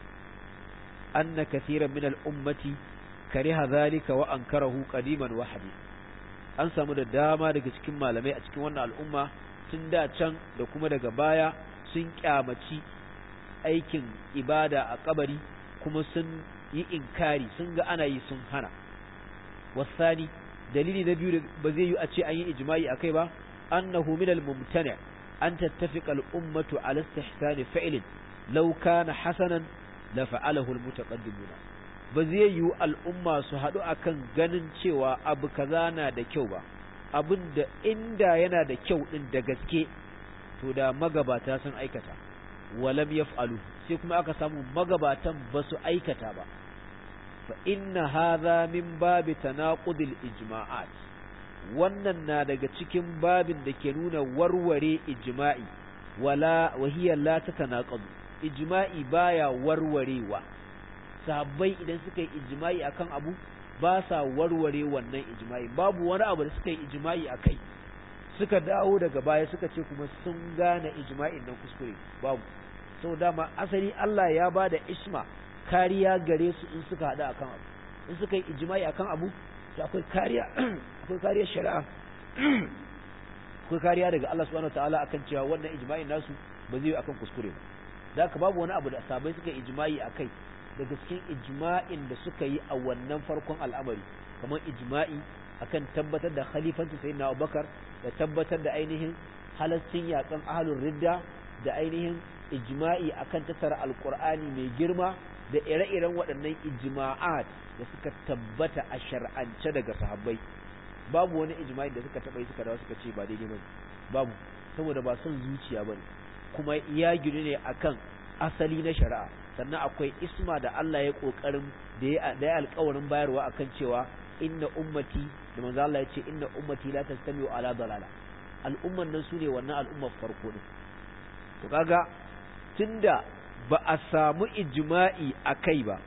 anna kathiran min al-ummati kariha zalika wa ankarahu qadiman wa hadith an samu da dama daga cikin malamai a cikin wannan al'umma tun da can da kuma daga baya sun kyamaci aikin ibada a kabari kuma sun yi inkari sun ga ana yi sun hana wasani dalili na biyu ba zai yi a ce an yi ijma'i akai ba annahu min al-mumtani an tattafiqa al-ummatu ala istihsani fi'lin law kana hasanan la fa'alahu al-mutaqaddimuna ba zai yi al'umma su haɗu akan ganin cewa abu kaza na da kyau ba abin da inda yana da kyau din da gaske to da magabata sun aikata walam yaf'alu sai kuma aka samu magabatan ba su aikata ba fa inna hadha min babi tanaqudil ijma'at wannan na daga cikin babin da ke nuna warware ijma'i wala wahiya la tatanaqadu ijma'i baya warwarewa sahabbai idan suka yi ijma'i akan abu ba sa warware wannan ijma'i babu wani abu da suka yi ijma'i akai suka dawo daga baya suka ce kuma sun gane ijma'in nan kuskure babu sau dama asali Allah ya ba da isma kariya gare su in suka haɗu akan abu in suka yi ijma'i akan abu to akwai kariya akwai kariya shari'a akwai kariya daga Allah subhanahu wataala akan cewa wannan ijma'in nasu ba zai yi akan kuskure ba da haka babu wani abu da sabai suka yi ijma'i akai daga cikin ijma'in da suka yi a wannan farkon al'amari kamar ijma'i akan tabbatar da khalifanci sayyidina Abubakar da tabbatar da ainihin halaccin yakan ahlul ridda da ainihin ijma'i akan tattara alqur'ani mai girma da ire-iren waɗannan ijma'at da suka tabbata a shar'ance daga sahabbai babu wani ijma'i da suka taba yi suka dawo suka ce ba daidai bane babu saboda ba son zuciya bane kuma ya ginu ne akan asali na shari'a sannan akwai isma da Allah ya kokarin da ya da ya alƙawarin bayarwa akan cewa inna ummati da manzo Allah ya ce inna ummati la tastami'u ala dalala al'umman nan sune wannan al'ummar farko ne to kaga tunda ba a samu ijma'i akai ba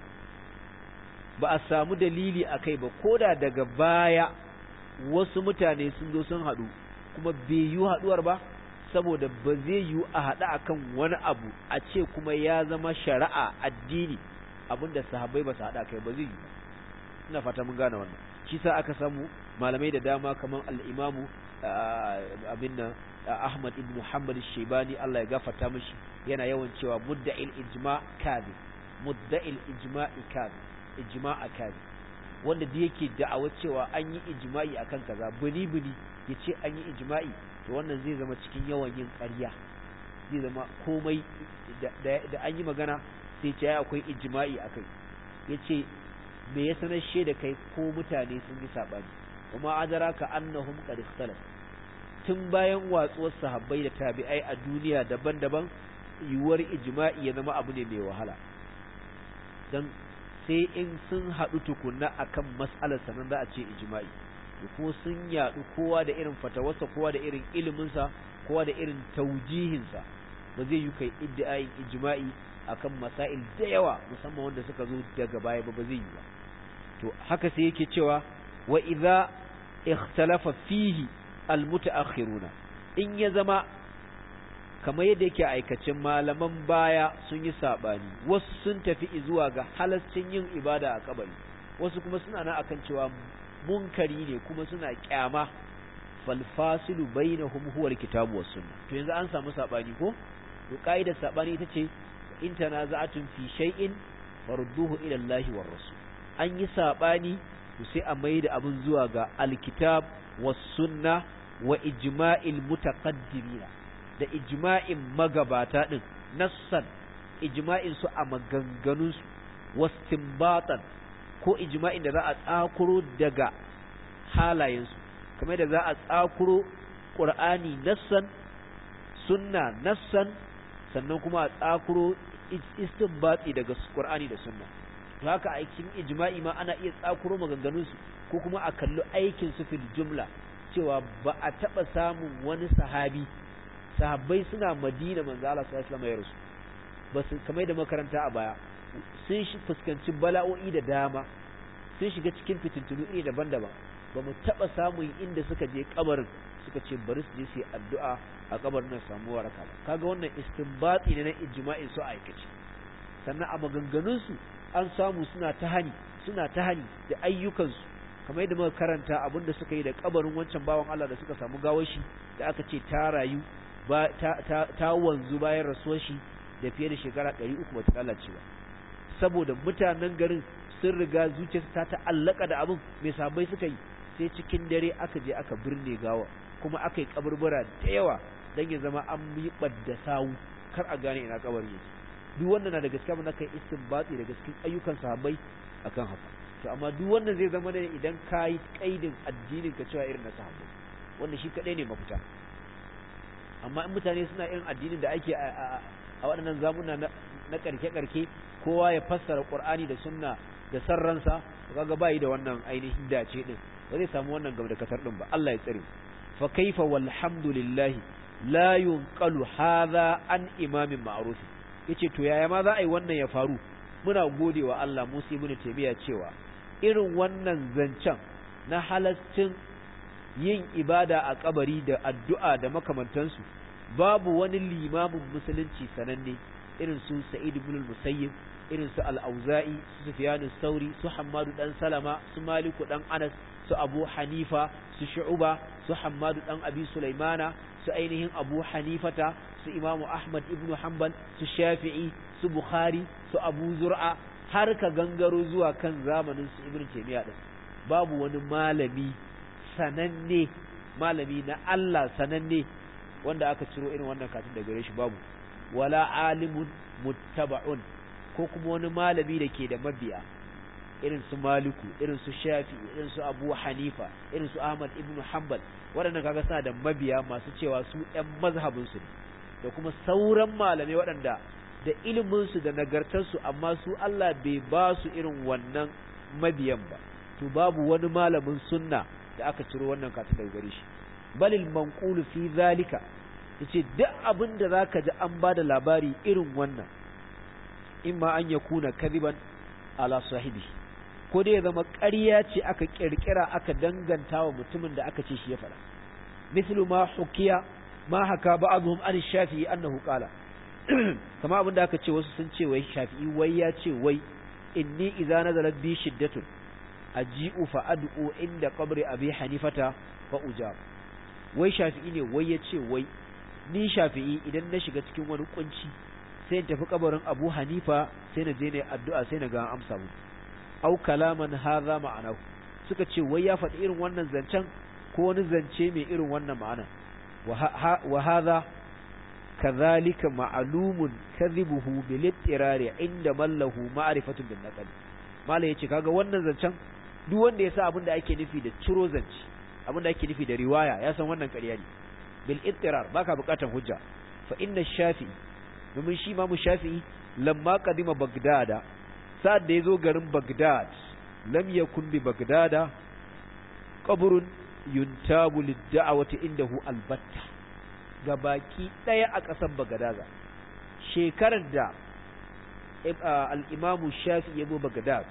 ba a samu dalili akai ba koda daga baya wasu mutane sun zo sun haɗu kuma bai yi haɗuwar ba saboda ba zai yi a haɗa akan wani abu a ce kuma ya zama shari'a addini abinda sahabbai ba su haɗa kai ba zai yi ina fata mun gane wannan shi sa aka samu malamai da dama kamar al-imamu abin nan Ahmad ibn Muhammad Shaibani Allah ya gafarta mishi yana yawan cewa mudda'il ijma' kazi mudda'il ijma'i kazi ijma'a kazi wanda da yake da'awa cewa an yi ijma'i akan kaza bini bini yace an yi ijma'i to wannan zai zama cikin yawan yin ƙarya zai zama komai da an yi magana sai ce akwai ijma'i akai yace me ya sanar da kai ko mutane sun yi sabani kuma adraka annahum qad ikhtalaf tun bayan watsuwar sahabbai da tabi'ai a duniya daban-daban yiwuwar ijma'i ya zama abu ne mai wahala dan sai in sun haɗu tukunna akan mas'alar sanan za a ce ijma'i kuma sun yadu kowa da irin fatawarsa kowa da irin iliminsa kowa da irin taujihinsa ba zai yi kai iddiayin ijma'i akan masail da yawa musamman wanda suka zo daga baya ba ba zai yi ba to haka sai yake cewa wa idza ikhtalafa fihi almutaakhiruna in ya zama kamar yadda yake aikacin malaman baya sun yi sabani wasu sun tafi zuwa ga halaccin yin ibada a kabari wasu kuma suna nan akan cewa munkari ne kuma suna kyama falfasilu bainahum huwa alkitabu was sunna to yanzu an samu sabani ko to kaidar sabani ita ce in tanaza'atun fi shay'in farudduhu ila Allah war rasul an yi sabani to sai a maida abun zuwa ga alkitab was sunna wa ijma'il mutaqaddimina da ijma'in magabata din nassan ijma'in su a maganganun su wastinbatan ko ijma'in da za a tsakuro daga halayensu kamar da za a tsakuro ƙur'ani nassan sunna nassan sannan kuma a tsakuro istinbati daga ƙur'ani da sunna haka aikin ijma'i ma ana iya tsakuro maganganunsu ko kuma a kalli aikin su fil jumla cewa ba a taɓa samun wani sahabi sahabbai suna madina manzo Allah sallallahu alaihi wasallam ya rasu ba su kamar da makaranta a baya sun fuskanci bala'o'i da dama sun shiga cikin fitintunu iri daban-daban ba mu taɓa samun inda suka je kabarin suka ce bari su je su yi addu'a a kabarin nan samu waraka ba kaga wannan istinbati ne na ijma'in su aikace sannan a maganganunsu an samu suna ta hani suna ta hani da ayyukansu kamar yadda muka karanta abin da suka yi da kabarin wancan bawan Allah da suka samu gawar shi da aka ce ta rayu ba ta, ta, ta wanzu bayan rasuwar shi da fiye da shekara ɗari uku ba ta lalace ba saboda mutanen garin sun riga zuciyarsu ta ta'allaka da abin mai sabai suka yi sai cikin dare aka je aka birne gawa kuma aka yi kaburbura da yawa don ya zama an yi ɓadda sawu kar a gane ina kabar yake duk wannan na da gaskiya mun kai istinbati da cikin ayyukan sahabbai akan haka to amma duk wannan zai zama ne idan ka yi kaidin addinin ka cewa irin na sahabbai wannan shi kadai ne mafita amma in mutane suna irin addinin da ake a waɗannan zamuna na karke-karke kowa ya fassara qur'ani da sunna da sarransa kaga bai da wannan ainihin dace din ba zai samu wannan gaba da katar din ba Allah ya tsare fa kaifa walhamdulillah la yunqalu hadha an imamin ma'ruf yace to yaya ma za a yi wannan ya faru muna godewa Allah Musa ibn Taymiya cewa irin wannan zancen na halascin yin ibada a kabari da addu'a da makamantansu babu wani limamin musulunci sananne irin su Sa'id ibn al-Musayyib irin su al-Auza'i su Sufyan sauri su Hammadu dan Salama su Maliku dan Anas su Abu Hanifa su Shu'ba su Hammadu dan Abi Sulaimana su ainihin Abu Hanifata su Imam Ahmad ibn Hanbal su Shafi'i su Bukhari su Abu Zur'a har ka gangaro zuwa kan zamanin su Ibn Taymiyyah din babu wani malami sananne malami na Allah sananne wanda aka ciro irin wannan katin daga gare shi babu wala alimun muttaba'un ko kuma wani malami da ke da mabiya irin su maliku irin su shafi irin su abu hanifa irin su ahmad ibn hanbal waɗannan kaga suna da mabiya masu cewa su ɗan mazhabin su ne da kuma sauran malamai waɗanda da ilimin su da nagartar su amma su Allah bai ba su irin wannan mabiyan ba to babu wani malamin sunna da aka ciro wannan katin daga gare shi balil manqulu fi zalika yace duk abin da zaka ji an bada labari irin wannan imma an yakuna kadiban ala sahibi ko dai ya zama ƙarya ce aka kirkira aka danganta wa mutumin da aka ce shi ya faɗa mislu ma hukiya ma haka ba'dhum an shafi'i annahu qala kama abin da aka ce wasu sun ce wai shafi'i wai ya ce wai inni idza nazalat bi shiddatun aji'u fa ad'u inda qabri abi hanifata fa ujab wai shafi'i ne wai ya ce wai ni shafi'i idan na shiga cikin wani kunci sai in tafi kabarin abu hanifa sai na je ne addu'a sai na ga amsa mu au kalaman hadha ma'anahu suka ce wai ya faɗi irin wannan zancen ko wani zance mai irin wannan ma'ana wa hadha kadhalika ma'lumun kadhibuhu bil ittirari inda mallahu ma'rifatun bin naqli mala yace kaga wannan zancen duk wanda ya sa abin da ake nufi da ciro zance abin da ake nufi da riwaya ya san wannan ƙarya ne bil ittirar baka buƙatar hujja fa inna shafi'i domin shi ma mu shafi'i lamma qadima bagdada sa'ad da yazo garin bagdad lam yakun bi bagdada qabrun yuntabu lid-da'wati indahu albatta gabaki daya a ƙasar Bagadaza shekarar da al-Imam Shafi ya zo Bagdad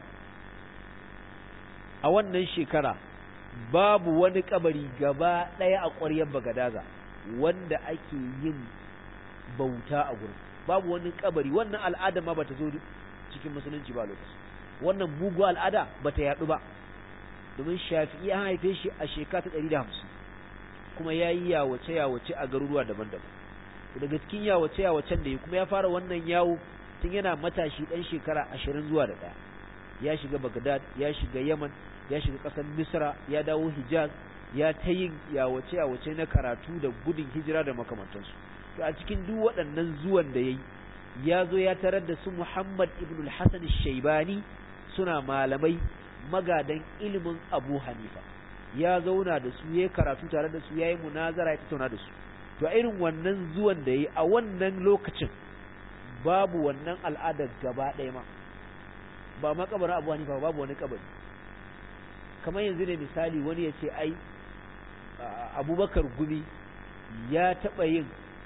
a wannan shekara babu wani kabari gaba daya a ƙwaryar Bagadaza wanda ake yin bauta a gurin babu wani kabari wannan al'ada ma bata zo cikin musulunci ba lokaci wannan mugu al'ada bata yadu ba domin shafi'i an haife shi a shekara ta 150 kuma ya yi yawace yawace a garuruwa daban-daban daga cikin yawace yawacen da ya kuma ya fara wannan yawo tun yana matashi dan shekara 20 zuwa da ɗaya ya shiga Baghdad ya shiga Yaman ya shiga ƙasar Misra ya dawo Hijaz ya ta yin yawace yawace na karatu da gudun hijira da makamantansu to a cikin duk waɗannan zuwan da yayi ya zo ya tarar da su Muhammad ibn al-Hasan al-Shaybani suna malamai magadan ilimin Abu Hanifa ya zauna da su yayi karatu tare da su yayi munazara ya tattauna da su to a irin wannan zuwan da yayi a wannan lokacin babu wannan al'adar gaba ɗaya ma ba ma kabarin Abu Hanifa babu wani kabari kamar yanzu ne misali wani ya ce ai Abubakar Gumi ya taɓa yin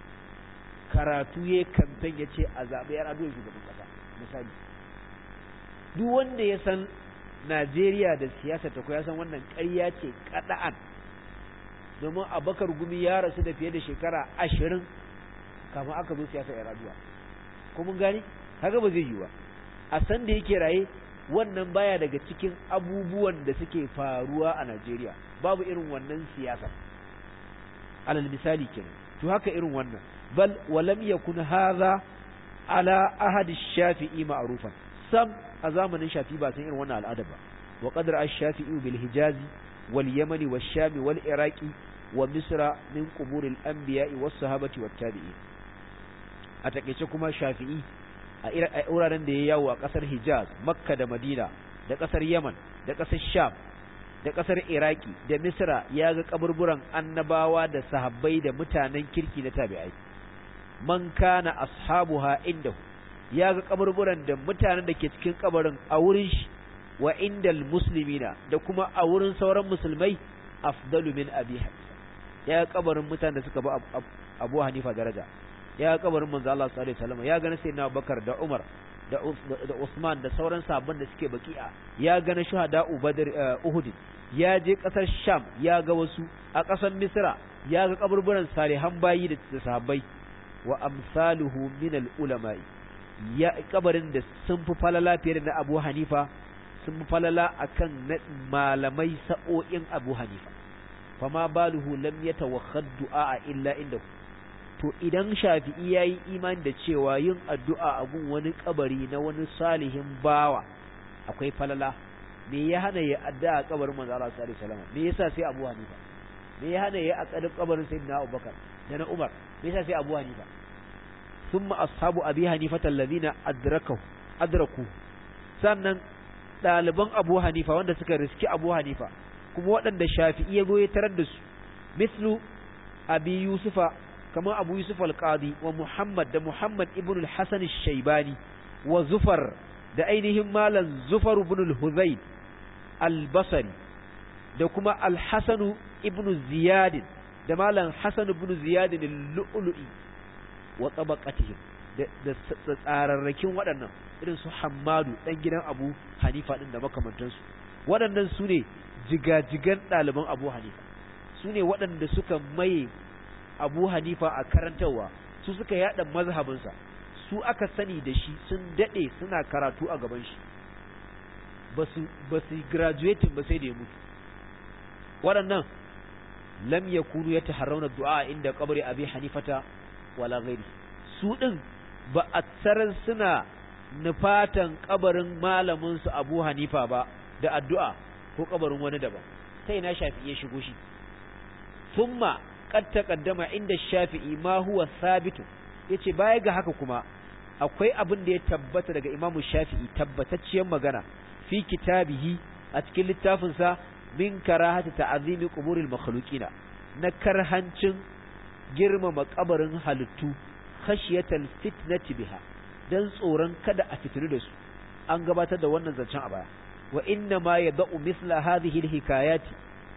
karatu ya kamfen ya ce a zaɓe yar aduwa shugaban ƙasa misali duk wanda ya san Najeriya da siyasa ta ya san wannan ƙarya ce kaɗa'an domin abakar gumi ya rasu da fiye da shekara ashirin kafin aka zo siyasa yar aduwa kuma gani haka ba zai yi ba a san da yake raye wannan baya daga cikin abubuwan da suke faruwa a Najeriya babu irin wannan siyasa alal misali kenan to haka irin wannan bal walam yakun hadha ala ahad ash-shafi'i ma'rufan sam a zamanin shafi ba san irin wannan al'ada ba wa qadra ash-shafi'i bil hijaz wal yamani wash sham wal iraqi wa misra min qubur al-anbiya'i was sahabati wat tabi'in a takeice kuma shafi'i a wuraren da ya yawo a kasar hijaz makka da madina da kasar yaman da kasar sham da kasar iraki da misra ya ga kaburburan annabawa da sahabbai da mutanen kirki na tabi'ai man kana ashabuha indahu ya ga kaburburan da mutanen da ke cikin kabarin a wurin shi wa indal muslimina da kuma a wurin sauran musulmai afdalu min abi hanifa ya ga kabarin mutanen da suka ba abu hanifa daraja ya ga kabarin manzo Allah sallallahu alaihi wasallam ya ga na sayyidina Abubakar da Umar da da Usman da sauran sahabban da suke baki'a ya ga na shuhada Badr Uhud ya je kasar Sham ya ga wasu a kasar Misra ya ga kaburburan salihan bayi da sahabbai wa amsaluhu min al-ulama ya kabarin da sun fi falala fiye da na Abu Hanifa sun fi falala akan na malamai sa'o'in Abu Hanifa fama baluhu lam yatawakhad du'a illa indahu to idan Shafi'i yayi imani da cewa yin addu'a a gun wani kabari na wani salihin bawa akwai falala me ya hana ya addu'a a kabarin manzo Allah sallallahu alaihi wasallam me yasa sai Abu Hanifa me ya hana ya a kabarin sayyidina Abubakar da na Umar me yasa sai Abu Hanifa thumma ashabu Abi Hanifa alladhina adrakahu adraku sannan daliban Abu Hanifa wanda suka riski Abu Hanifa kuma waɗanda Shafi'i ya goye tarar da su mislu Abi Yusufa kamar Abu Yusuf al-Qadi wa Muhammad da Muhammad ibn al-Hasan al-Shaybani wa Zufar da ainihin malam Zufar ibn al-Hudhayl al-Basri da kuma al-Hasan ibn Ziyad da malam Hasan ibn Ziyad al-Lu'lu'i wa tabaqatihim da tsararrakin waɗannan irin su Hammadu dan gidan Abu Hanifa din da makamantansu waɗannan su ne jigajigan ɗaliban Abu Hanifa su ne waɗanda suka maye Abu Hanifa a karantarwa su suka yada mazhabinsa su aka sani da shi sun dade suna karatu a gaban shi basu basu graduating ba sai da ya mutu waɗannan lam yakunu yataharrawna du'a inda qabri Abi Hanifata wala ghairi su din ba a tsarar suna nufatan kabarin malamin su Abu Hanifa ba da addu'a ko kabarin wani daban sai na shafi ya shigo shi thumma qad taqaddama inda shafi'i ma huwa sabitu yace baya ga haka kuma akwai abin da ya tabbata daga imamu shafi'i tabbatacciyar magana fi kitabihi a cikin littafin sa min karahati ta'zimi quburil makhluqina na karhancin girmama kabarin halittu khashiyatal fitnati biha dan tsoron kada a fitinu da su an gabatar da wannan zancen a baya wa inna ma yada'u misla hadhihi alhikayati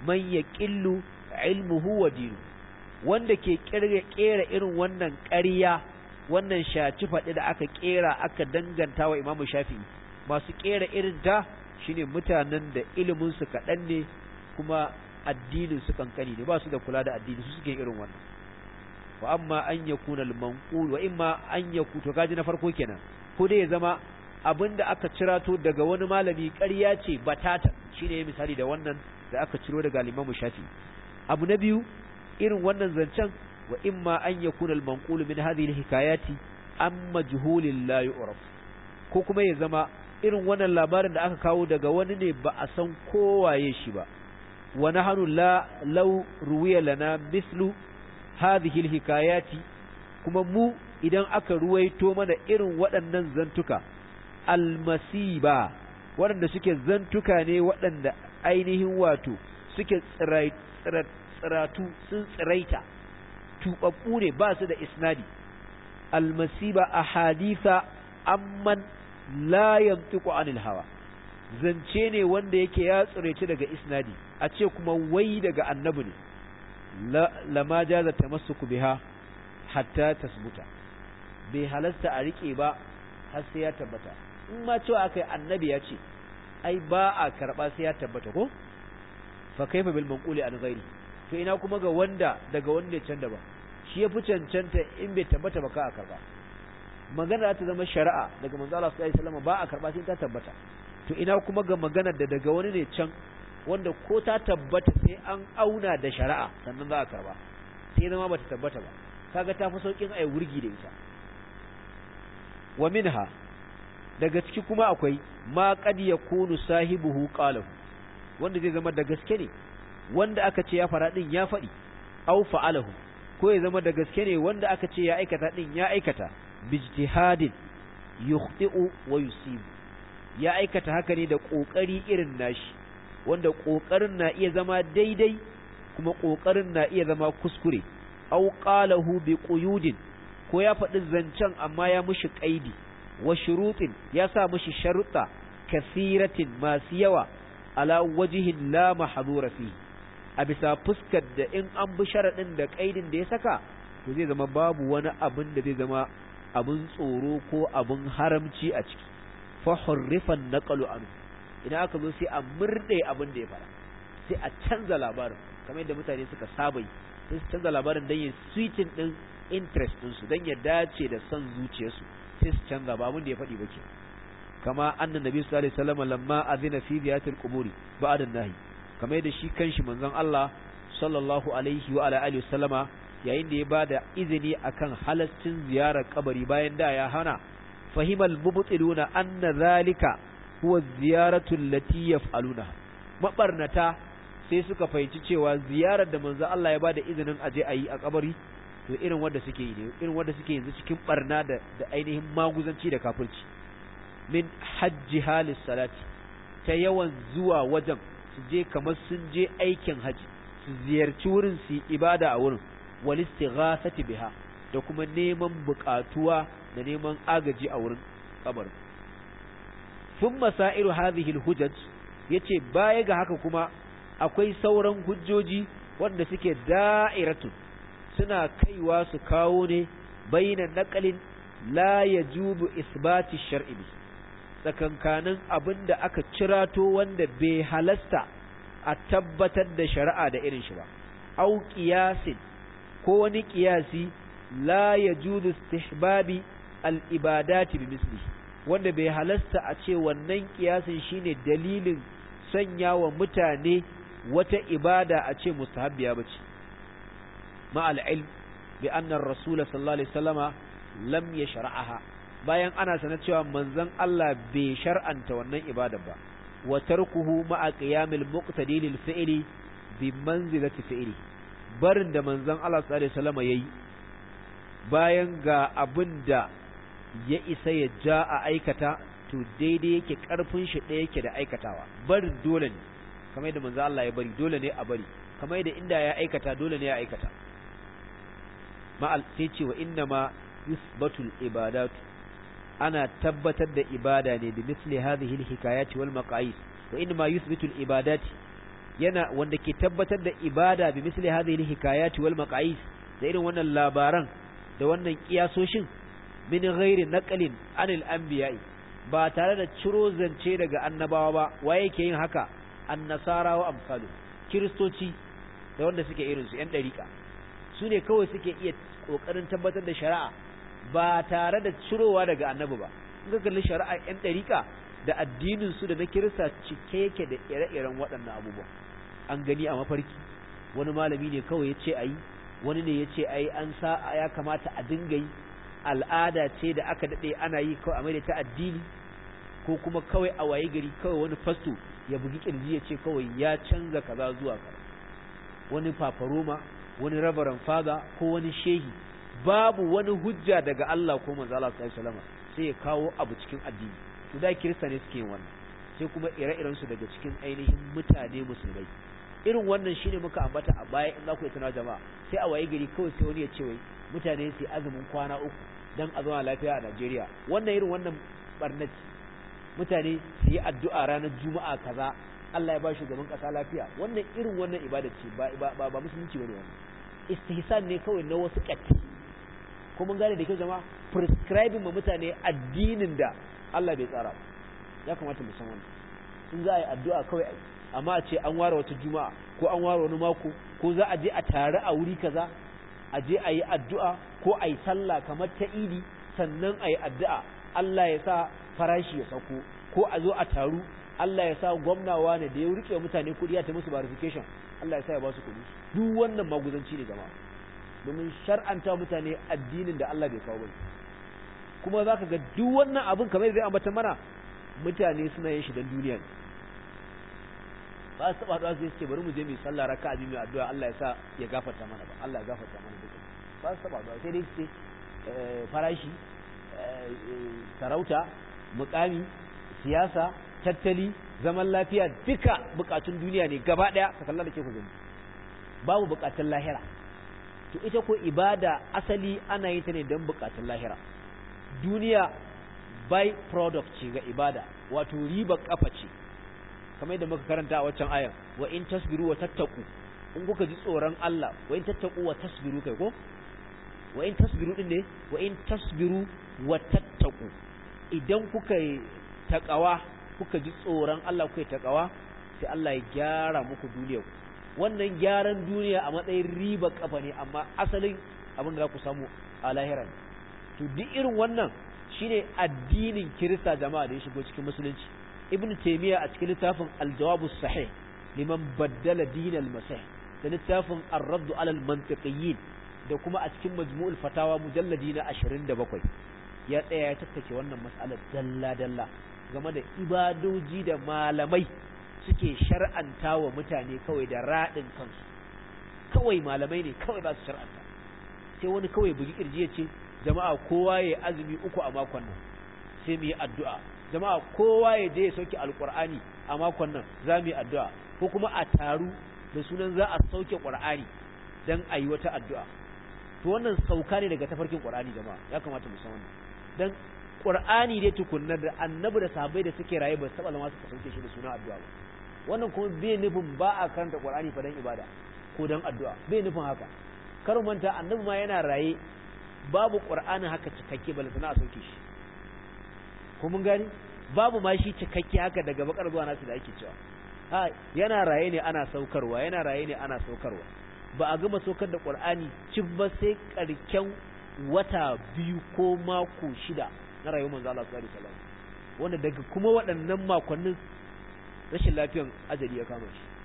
man yaqillu ilmuhu wa dinu wanda ke kera irin wannan ƙarya wannan shaci faɗi da aka kera aka danganta wa imamu shafi'i masu kera irin ta shine mutanen da ilimin su kaɗan ne kuma addinin su kankani ne ba su da kula da addini su suke irin wannan wa amma an yakuna al-manqul wa imma an yaku to kaji na farko kenan ko dai ya zama abinda aka cirato daga wani malami ƙarya ce batata shine misali da wannan da aka ciro daga Imam Shafi abu na biyu irin wannan zancen wa imma an yakuna al-manqul min hadhihi al-hikayati am majhulin la yu'raf ko kuma ya zama irin wannan labarin da aka kawo daga wani ne ba a san kowaye shi ba wa nahnu la law ruwiya lana mislu hadhihi al-hikayati kuma mu idan aka ruwaito mana irin waɗannan zantuka almasiba waɗanda suke zantuka ne waɗanda ainihin wato suke tsiratu sun tsiraita tuɓaɓɓu ne ba su da isnadi almasiba a haditha amman la yantiqu anil hawa zance ne wanda yake ya tsiraice daga isnadi a ce kuma wai daga annabi ne lama jaza tamassuku biha hatta tasbuta bai halasta a rike ba har sai ya tabbata in ma cewa akai annabi ya ce ai ba a karba sai ya tabbata ko fa kaifa bil manquli an ghairi to ina kuma ga wanda daga wanda can da ba shi ya fi cancanta in bai tabbata ba ka a karba magana ta zama shari'a daga manzo Allah sallallahu alaihi wasallam ba a karba sai ta tabbata to ina kuma ga magana da daga wani ne can wanda ko ta tabbata sai an auna da shari'a sannan za a karba sai zama bata tabbata ba kaga ta fi saukin ai wurgi da ita wa minha daga ciki kuma akwai ma qad yakunu sahibuhu qalahu wanda zai zama da gaske ne wanda aka ce ya fara din ya faɗi aw fa'alahu ko ya zama da gaske ne wanda aka ce ya aikata din ya aikata bijtihadin yukhti'u wa yusibu ya aikata haka ne da kokari irin nashi wanda kokarin na iya zama daidai kuma kokarin na iya zama kuskure aw qalahu bi quyudin ko ya faɗi zancen amma ya mushi qaidi wa shurutin ya sa mushi sharuɗa kasiratin masu yawa ala wajihin la mahdura fi a bisa fuskar da in an bi sharaɗin da qaidin da ya saka to zai zama babu wani abin da zai zama abin tsoro ko abin haramci a ciki fa hurrifan naqalu anhu idan aka zo sai a murde abin da ya fara sai a canza labarin kamar yadda mutane suka saba yi sai su canza labarin don yin sweetin din interest din su don ya dace da son zuciyarsu sai su canza ba abin da ya faɗi ba ke kama annan nabi sallallahu alaihi wasallam lamma azina fi ziyatil quburi ba'da nahi kamar yadda shi kanshi manzon Allah sallallahu alaihi wa ala alihi wasallama yayin da ya bada izini akan halaccin ziyarar kabari bayan da ya hana fahimal mubtiluna anna zalika huwa ziyaratu allati yaf'aluna mabarnata sai suka fahimci cewa ziyarar da manzo Allah ya bada izinin aje ayi a kabari to irin wanda suke yi ne irin wanda suke yanzu cikin barna da da ainihin maguzanci da kafirci min hajji halis salati ta yawan zuwa wajen su je kamar sun je aikin haji su ziyarci wurin su ibada a wurin wal istighasati biha da kuma neman bukatuwa da neman agaji a wurin kabarin thumma sa'iru hadhihi alhujaj yace baya ga haka kuma akwai sauran hujjoji wanda suke da'iratun suna kaiwa su kawo ne baina naqalin la yajubu isbati shar'i tsakankanin abinda aka cirato wanda bai halasta a tabbatar da shari'a da irin shi ba au qiyasin ko wani qiyasi la yajuzu istihbabi al-ibadati bi misli wanda bai halasta a ce wannan kiyasin shine dalilin sanya wa mutane wata ibada a ce mustahabbiya bace ma al-ilm bi anna ar-rasul sallallahu alaihi wasallama lam yashra'aha bayan ana sanar cewa manzon Allah bai shar'anta wannan ibada ba wa tarkuhu ma'a qiyamil muqtadi lil fi'li bi manzilati fi'li barin da manzon Allah sallallahu alaihi wasallama yayi bayan ga abin da ya isa ya ja a aikata to daidai yake karfin shi ɗaya yake da aikatawa barin dole ne kamar yadda manzo Allah ya bari dole ne a bari kamar yadda inda ya aikata dole ne ya aikata ma'al sai ce wa inna ma yusbatul ibadatu ana tabbatar da ibada ne bi misli hadhihi alhikayati wal maqayis wa inna ma yusbitul ibadati yana wanda ke tabbatar da ibada bi misli hadhihi hikayati wal maqais da irin wannan labaran da wannan kiyasoshin min ghairi naqlin anil anbiya'i ba tare da ciro zance daga annabawa ba waye yake yin haka annasara wa amsalu kiristoci da wanda suke irin su yan dariƙa su ne kawai suke iya kokarin tabbatar da shari'a ba tare da cirowa daga annabi ba in ka kalli shari'a yan dariƙa da addinin su da na kirista cike yake da ire-iren waɗannan abubuwa an gani a mafarki wani malami ne kawai ya ce a yi wani ne ya ce a yi an sa ya kamata a dinga yi al'ada ce da aka daɗe ana yi kawai a mai ta addini ko kuma kawai a waye gari kawai wani fasto ya bugi kirji ya ce kawai ya canza kaza zuwa kaza wani fafaroma wani rabaran fada ko wani shehi babu wani hujja daga Allah ko manzo Allah sallallahu alaihi wasallam sai ya kawo abu cikin addini to da kirista ne suke yin wannan sai kuma ire-iren su daga cikin ainihin mutane musulmai irin wannan shine muka ambata a baya in za ku yi tana jama'a sai a waye gari kawai sai wani ya ce wai mutane su azumin kwana uku dan a zauna lafiya a Najeriya wannan irin wannan barnaci mutane su yi addu'a ranar juma'a kaza Allah ya ba shugaban kasa lafiya wannan irin wannan ibada ce ba ba ba musulunci bane wannan istihsan ne kawai na wasu katti ko mun gane da kyau jama'a prescribing ma mutane addinin da Allah bai tsara ya kamata mu san wannan in za a yi addu'a kawai amma a ce an ware wata juma'a ko an ware wani mako ko za a je a tare a wuri kaza a je a yi addu'a ko a yi sallah kamar ta idi sannan a yi addu'a Allah ya sa farashi ya sauko ko a zo a taru Allah ya sa gwamnawa ne da ya rike mutane kuɗi ya ta musu verification Allah ya sa ya ba su kuɗi duk wannan maguzanci ne jama'a domin shar'anta mutane addinin da Allah bai kawo ba kuma za ka ga duk wannan abin kamar da ambata mana mutane suna yin shi don duniya ne ba su taɓa haɗuwa su ce bari mu je mu sallah raka abin mai addu'a Allah ya sa ya gafarta mana ba Allah ya gafarta mana duka ba su taɓa haɗuwa sai dai su ce farashi sarauta mukami siyasa tattali zaman lafiya duka bukatun duniya ne gaba ɗaya ka kalla da ke ku gani babu bukatun lahira to ita ko ibada asali ana yin ta ne don bukatun lahira duniya by product ce ga ibada wato riba kafa ce kamar yadda muka karanta a waccan ayan wa in tasbiru wa tattaku in kuka ji tsoron Allah wa in tattaku wa tasbiru kai ko wa in tasbiru din ne wa in tasbiru wa tattaku idan kuka yi takawa kuka ji tsoron Allah kuka yi takawa sai Allah ya gyara muku duniya wannan gyaran duniya a matsayin riba kafa ne amma asalin abin da za ku samu a lahira ne to duk irin wannan shine addinin kirista jama'a da ya shigo cikin musulunci ibn taymiya a cikin littafin al-jawab sahih liman baddala din al-masih da littafin ar-radd ala al-mantiqiyyin da kuma a cikin majmu'ul fatawa mujalladi na 27 ya tsaya ya tattake wannan mas'alar dalla dalla game da ibadoji da malamai suke shar'anta wa mutane kawai da radin kansu kawai malamai ne kawai ba su shar'anta sai wani kawai bugi kirji ya ce jama'a kowa ya azumi uku a makon nan sai mu yi addu'a jama'a kowa ya je ya sauke alqur'ani a makon nan za mu yi addu'a ko kuma a taru da sunan za a sauke qur'ani dan a yi wata addu'a to wannan sauka ne daga tafarkin qur'ani jama'a ya kamata mu san wannan dan qur'ani dai tukunna da annabi da sahabbai da suke raye ba su taba zama suka sauke shi da sunan addu'a ba wannan kuma bai nufin ba a karanta qur'ani fa dan ibada ko dan addu'a bai nufin haka kar manta annabi ma yana raye babu qur'ani haka cikakke bal sana a sauke shi ko mun gani babu ma shi cikakke haka daga bakar zuwa nasu da ake cewa ha yana raye ne ana saukarwa yana raye ne ana saukarwa ba a gama saukar da qur'ani cif ba sai karken wata biyu ko mako shida na rayuwar manzo Allah sallallahu alaihi wasallam wanda daga kuma waɗannan makonnin rashin lafiyan ajali ya kama shi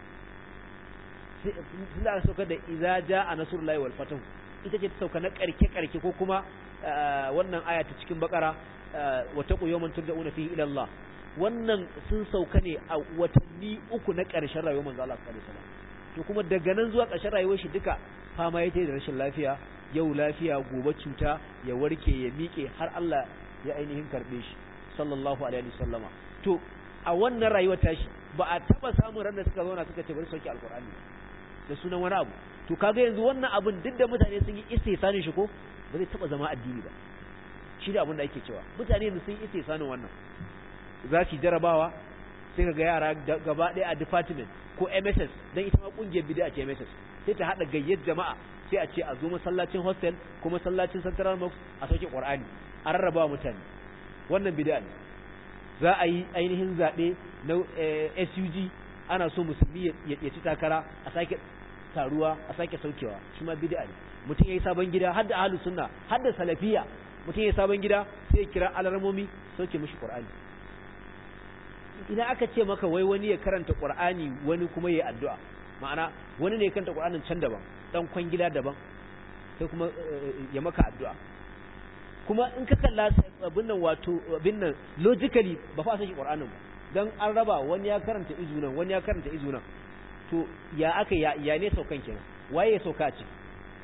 sai da saukar da idza jaa nasrullahi wal fatahu ita ce ta sauka na karke karke ko kuma wannan aya ta cikin bakara wa taqu yawman turja'una fihi ila Allah wannan sun sauka ne a watanni uku na ƙarshen rayuwar manzo Allah sallallahu alaihi wasallam to kuma daga nan zuwa ƙarshen rayuwar shi duka fama yake da rashin lafiya yau lafiya gobe cuta ya warke ya miƙe har Allah ya ainihin karbe shi sallallahu alaihi wasallama to a wannan rayuwar tashi ba a taba samun ran da suka zauna suka ce bari sauki alqur'ani da sunan wani abu to kaga yanzu wannan abin duk da mutane sun yi istihsanin shi ko ba zai taba zama addini ba shi da abin da ake cewa mutane yanzu sun yi istihsanin wannan za su jarabawa sai ka ga yara gaba ɗaya a department ko MSS dan ita ma kungiyar bid'a ce MSS sai ta hada gayyar jama'a sai a ce a zo masallacin hostel ko masallacin Central Mosque a sauke Qur'ani a rarraba mutane wannan bid'a ne za a yi ainihin zabe na SUG ana so musulmi ya ci takara a sake taruwa a sake saukewa shi ma bid'a ne mutum yayi sabon gida har da ahlus sunna har da salafiya mutum yayi sabon gida sai ya kira alarmomi sauke mishi Qur'ani idan aka ce maka wai wani ya karanta Qur'ani wani kuma yayi addu'a ma'ana wani ne ya karanta Qur'anin can daban dan kwangila daban sai kuma ya maka addu'a kuma in ka kalla abin nan wato abin nan logically ba fa shi Qur'anin ba dan an raba wani ya karanta izu nan wani ya karanta izu nan to ya aka ya, ya ne saukan kenan waye ya sauka a ciki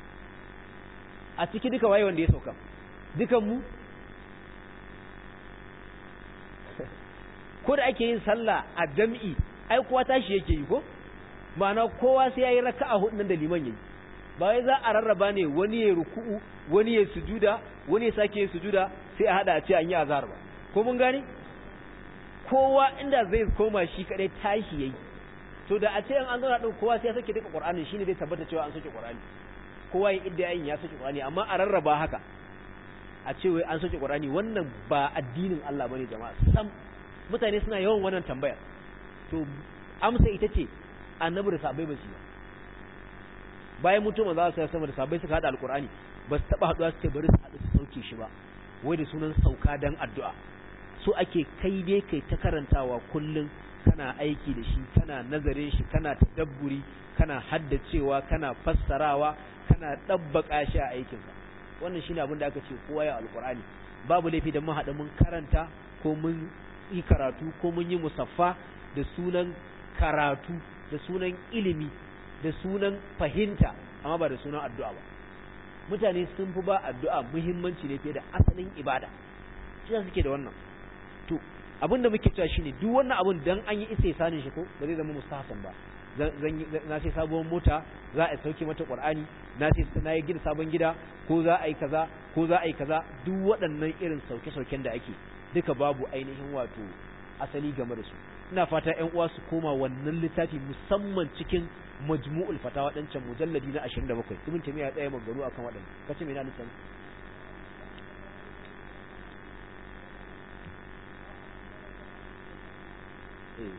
a ciki duka waye wanda ya sauka dukan mu ko da ake yin sallah a jam'i ai kowa tashi yake yi ko ma'ana kowa sai yayi raka'a hudu nan da liman yayi ba wai za a rarraba ne wani ya ruku'u wani ya sujuda wani ya sake yin sujuda sai a hada a ce an yi azhar ba ko mun gane kowa inda zai koma shi kadai tashi yayi to da a ce an zauna din kowa sai ya sake duka qur'anin shine zai tabbata cewa an sake qur'ani kowa ya idda yin ya sake qur'ani amma a rarraba haka a ce wai an sake qur'ani wannan ba addinin Allah bane jama'a sam mutane suna yawan wannan tambayar to amsa ita ce annabi da sabai ba su ba bayan mutum za su sama da sabai suka hada alqur'ani ba su taba haduwa su ce bari su hadu su sauke shi ba wai da sunan sauka dan addu'a so ake kai dai kai ta karantawa kullun kana aiki da shi kana nazarin shi kana tadabburi kana haddacewa kana fassarawa kana dabbaka shi a aikinka wannan shine abin da aka ce kowa ya alqur'ani babu laifi da mun hada mun karanta ko mun yi karatu ko mun yi musaffa da sunan karatu da sunan ilimi da sunan fahimta amma ba da sunan addu'a ba mutane sun fi ba addu'a muhimmanci ne fiye da asalin ibada shi suke da wannan to abin da muke cewa shine duk wannan abin dan an yi isa sanin shi ko ba zai zama mustahsan ba zan na sai sabuwar mota za a sauke mata qur'ani na sai na yi gida sabon gida ko za a yi kaza ko za a yi kaza duk waɗannan irin sauke-sauken da ake duka babu ainihin wato asali game da su ina fata ƴan uwa su koma wannan littafi musamman cikin majmu'ul fatawa dan can mujalladi na 27 ibn tamiya tsaya magaru akan waɗannan kace me na nufin eh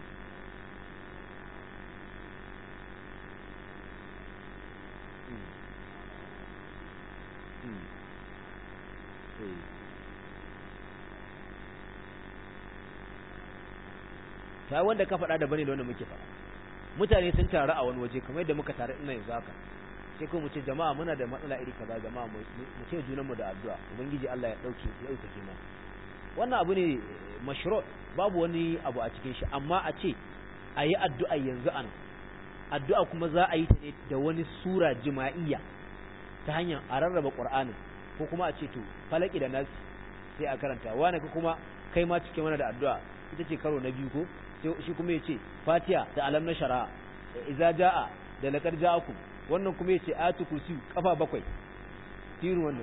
ta wanda ka faɗa da bane da wanda muke faɗa mutane sun taru a wani waje kamar yadda muka taru ina yanzu haka sai ko mu ce jama'a muna da matsala iri kaza jama'a mu ce junan mu da addu'a ubangiji Allah ya dauke ya dauke kima wannan abu ne mashru babu wani abu a cikin shi amma a ce ayi addu'a yanzu an addu'a kuma za a yi ta ne da wani sura jima'iyya ta hanyar a rarraba qur'anin ko kuma a ce to falaki da nasi sai a karanta wani kuma kai ma cike mana da addu'a ita ce karo na biyu ko shi kuma ya ce fatiya da alam na shara'a iza ja'a da laƙar ja'aku wannan kuma ya ce atu kursi kafa bakwai tirin wannan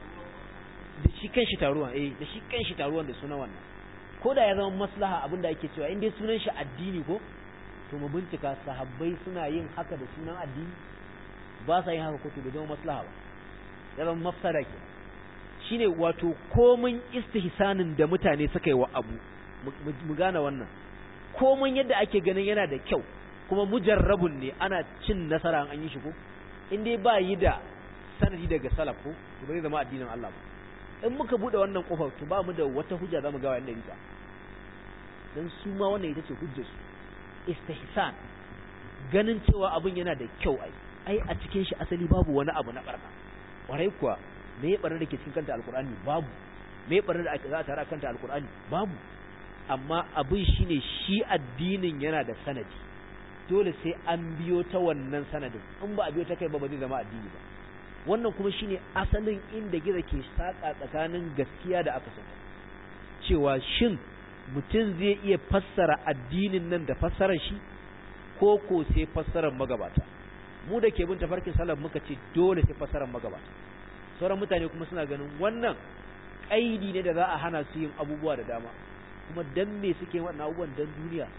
da shi kan shi taruwan eh da shi kan shi taruwan da sunan wannan ko da ya zama maslaha abin da ake cewa in dai sunan shi addini ko to mu bincika sahabbai suna yin haka da sunan addini ba sa yin haka ko to da zama maslaha ba ya zama mafsada ke shine wato komin istihsanin da mutane suka yi wa abu mu gane wannan komai yadda ake ganin yana da kyau kuma mujarrabun ne ana cin nasara an yi shi ko in dai ba yi da sanadi daga salaf ko to bai zama addinin Allah ba in muka bude wannan kofar to ba mu da wata hujja zamu ga wayan rika dan su ma wannan ita ce hujjar su istihsan ganin cewa abin yana da kyau ai ai a cikin shi asali babu wani abu na barna kwarai kuwa me ya barna da ke cikin kanta alqur'ani babu me ya barna da za a tara kanta alqur'ani babu amma abin shine shi addinin yana da sanadi dole sai an biyo ta wannan sanadin in ba a biyo ta kai ba ba zai zama addini ba wannan kuma shine asalin inda gizo ke saka tsakanin gaskiya da aka saka cewa shin mutum zai iya fassara addinin nan da fassarar shi ko ko sai fassarar magabata mu da ke bin tafarkin salaf muka ce dole sai fassarar magabata sauran mutane kuma suna ganin wannan kaidi ne da za a hana su yin abubuwa da dama kuma dan me suke wannan abubuwan dan duniya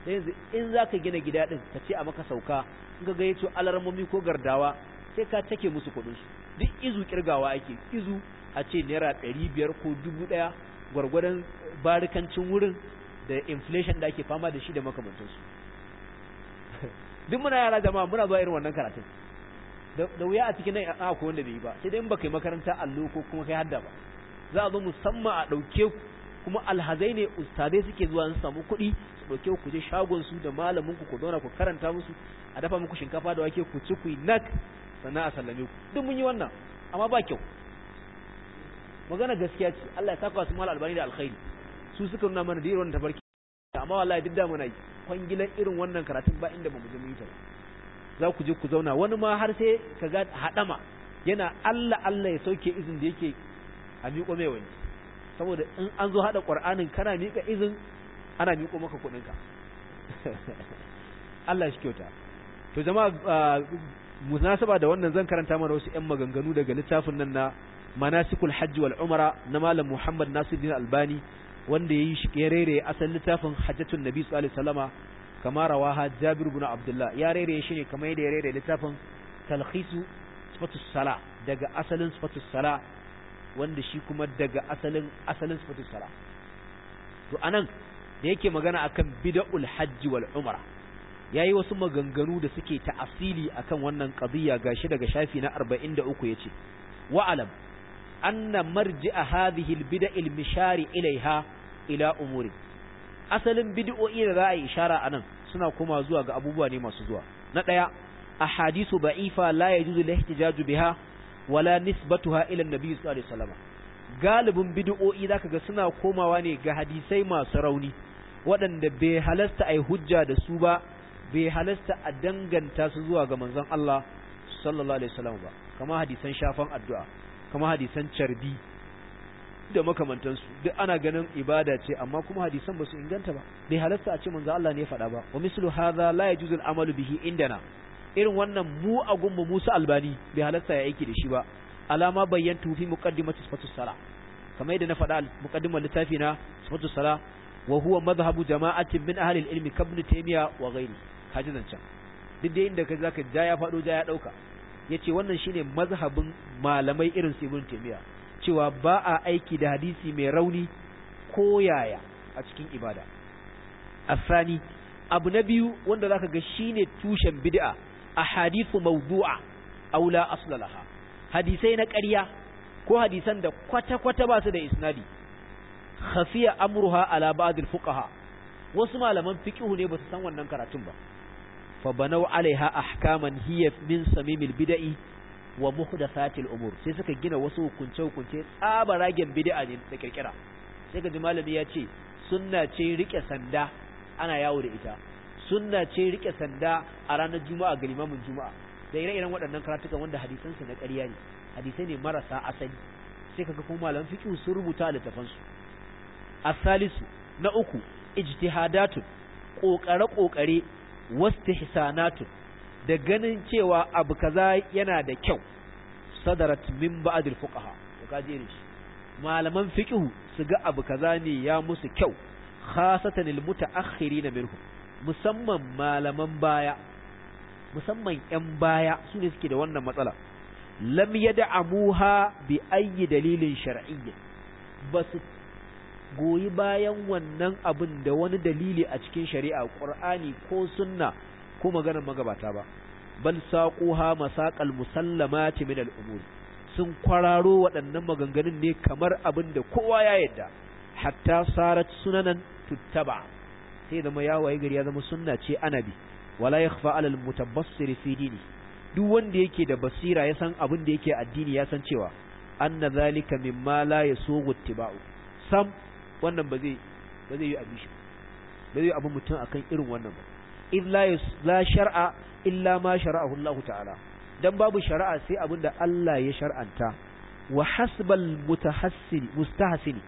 da yanzu in za ka gina gida ɗin ka ce a maka sauka in ka gayyato alarmomi ko gardawa sai ka take musu kuɗinsu duk izu kirgawa ake izu a ce naira ɗari biyar ko dubu ɗaya gwargwadon barikancin wurin da inflation da ake fama da shi da makamantansu duk muna yara jama'a muna zuwa irin wannan karatun da wuya a cikin nan a ko wanda bai yi ba sai dai in baka yi makaranta allo ko kuma kai hadda ba za a zo musamman a ɗauke ku kuma alhazai ne ustadai suke zuwa su samu kuɗi su ɗauke ku je shagon su da malamin ku ku zauna ku karanta musu a dafa muku shinkafa da wake ku ci ku yi nak sannan a sallame ku duk mun yi wannan amma ba kyau magana gaskiya ce Allah ya saka su mal albani da alkhairi su suka nuna mana da irin wannan tafarki amma wallahi duk da muna yi kwangilan irin wannan karatun ba inda bamu je mu yi ta za ku je ku zauna wani ma har sai ka ga hadama yana Allah Allah ya sauke izin da yake a miƙo mai wani saboda in an zo hada Qur'anin kana miƙa izin ana miƙo maka kuɗin ka Allah shi kyauta to jama'a munasaba da wannan zan karanta mana wasu ƴan maganganu daga littafin nan na manasikul hajji wal umara na malam Muhammad Nasiruddin Albani wanda yayi shi ya rere asalin littafin hajjatun nabi sallallahu alaihi wasallama kama rawaha Jabir ibn Abdullah ya rere shi ne kamar yadda ya rere littafin talkhisu sifatus sala daga asalin sifatus sala wanda shi kuma daga asalin asalin sifatus sala to anan da yake magana akan bid'ul hajji wal umra yayi wasu maganganu da suke ta'asili akan wannan qadiyya gashi daga shafi na 43 yace wa alam anna marji'a hadhihi al-bid'a al-mishari ilaiha ila umuri asalin bid'o'i da za a yi ishara anan suna kuma zuwa ga abubuwa ne masu zuwa na daya ahadisu ba'ifa la yajuzu al-ihtijaju biha wala nisbatuha ila an-nabi sallallahu alaihi wasallam galibin bid'o'i zaka ga suna komawa ne ga hadisai masu rauni waɗanda bai halasta ai hujja da su ba bai halasta a danganta su zuwa ga manzon Allah sallallahu alaihi wasallam ba kama hadisan shafan addu'a kama hadisan carbi da makamantansu duk ana ganin ibada ce amma kuma hadisan ba su inganta ba bai halasta a ce manzo Allah ne ya faɗa ba wa mislu hadha la yajuzu al-amalu bihi indana irin wannan mu a gummu Musa Albani bai halasta ya aiki da shi ba alama bayyantu fi muqaddimati sifatus sala kamar yadda na faɗa muqaddimar littafi na sifatus sala wa huwa madhhabu jama'atin min ahli al-ilmi kabn taymiya wa ghairi kaji zancan duk da inda kai zaka ja ya faɗo ja ya dauka yace wannan shine mazhabin malamai irin su ibn taymiya cewa ba a aiki da hadisi mai rauni ko yaya a cikin ibada asani abu na biyu wanda zaka ga shine tushen bid'a ahadithu mawdu'a aw la asla laha hadisai na ƙarya ko hadisan da kwata-kwata ba su da isnadi khafiya amruha ala ba'd al-fuqaha wasu malaman fiqhu ne ba su san wannan karatun ba fa banau alaiha ahkaman hiya min samimil bid'i wa muhdathatil umur sai suka gina wasu hukunce hukunce tsabaragen bid'a ne da kirkira sai ka ji malami ya ce sunna ce rike sanda ana yawo da ita sunna ce rike sanda a ranar juma'a ga limamin juma'a da ire-iren waɗannan karatukan wanda hadisan su na ƙarya ne hadisai ne marasa asali sai kaga kuma malaman fiqh sun rubuta a littafan su asalisu na uku ijtihadatun kokare kokare wastihsanatun da ganin cewa abu kaza yana da kyau sadarat min ba'd al-fuqaha to kaje ne shi malaman fiqh su ga abu kaza ne ya musu kyau khasatan al-mutaakhirin minhum musamman malaman baya musamman yan baya su ne suke da wannan matsala lam yad'amuha bi ayyi dalilin shar'iyyin basu goyi bayan wannan abin da wani dalili a cikin shari'a qur'ani ko sunna ko maganar magabata ba bal saquha masaqal musallamati min al-umur sun kwararo waɗannan maganganun ne kamar abin da kowa ya yadda hatta sarat sunanan tuttaba sai zama ya waye gari ya zama sunna ce anabi wala yakhfa ala al-mutabassir fi dini duk wanda yake da basira ya san abin da yake addini ya san cewa anna zalika mimma la yasugu ittiba'u sam wannan ba zai ba zai yi abin shi ba zai yi abin mutum akan irin wannan ba illa la shar'a illa ma shara'ahu Allah ta'ala dan babu shari'a sai abin da Allah ya shar'anta wa hasbal mutahassin mustahsin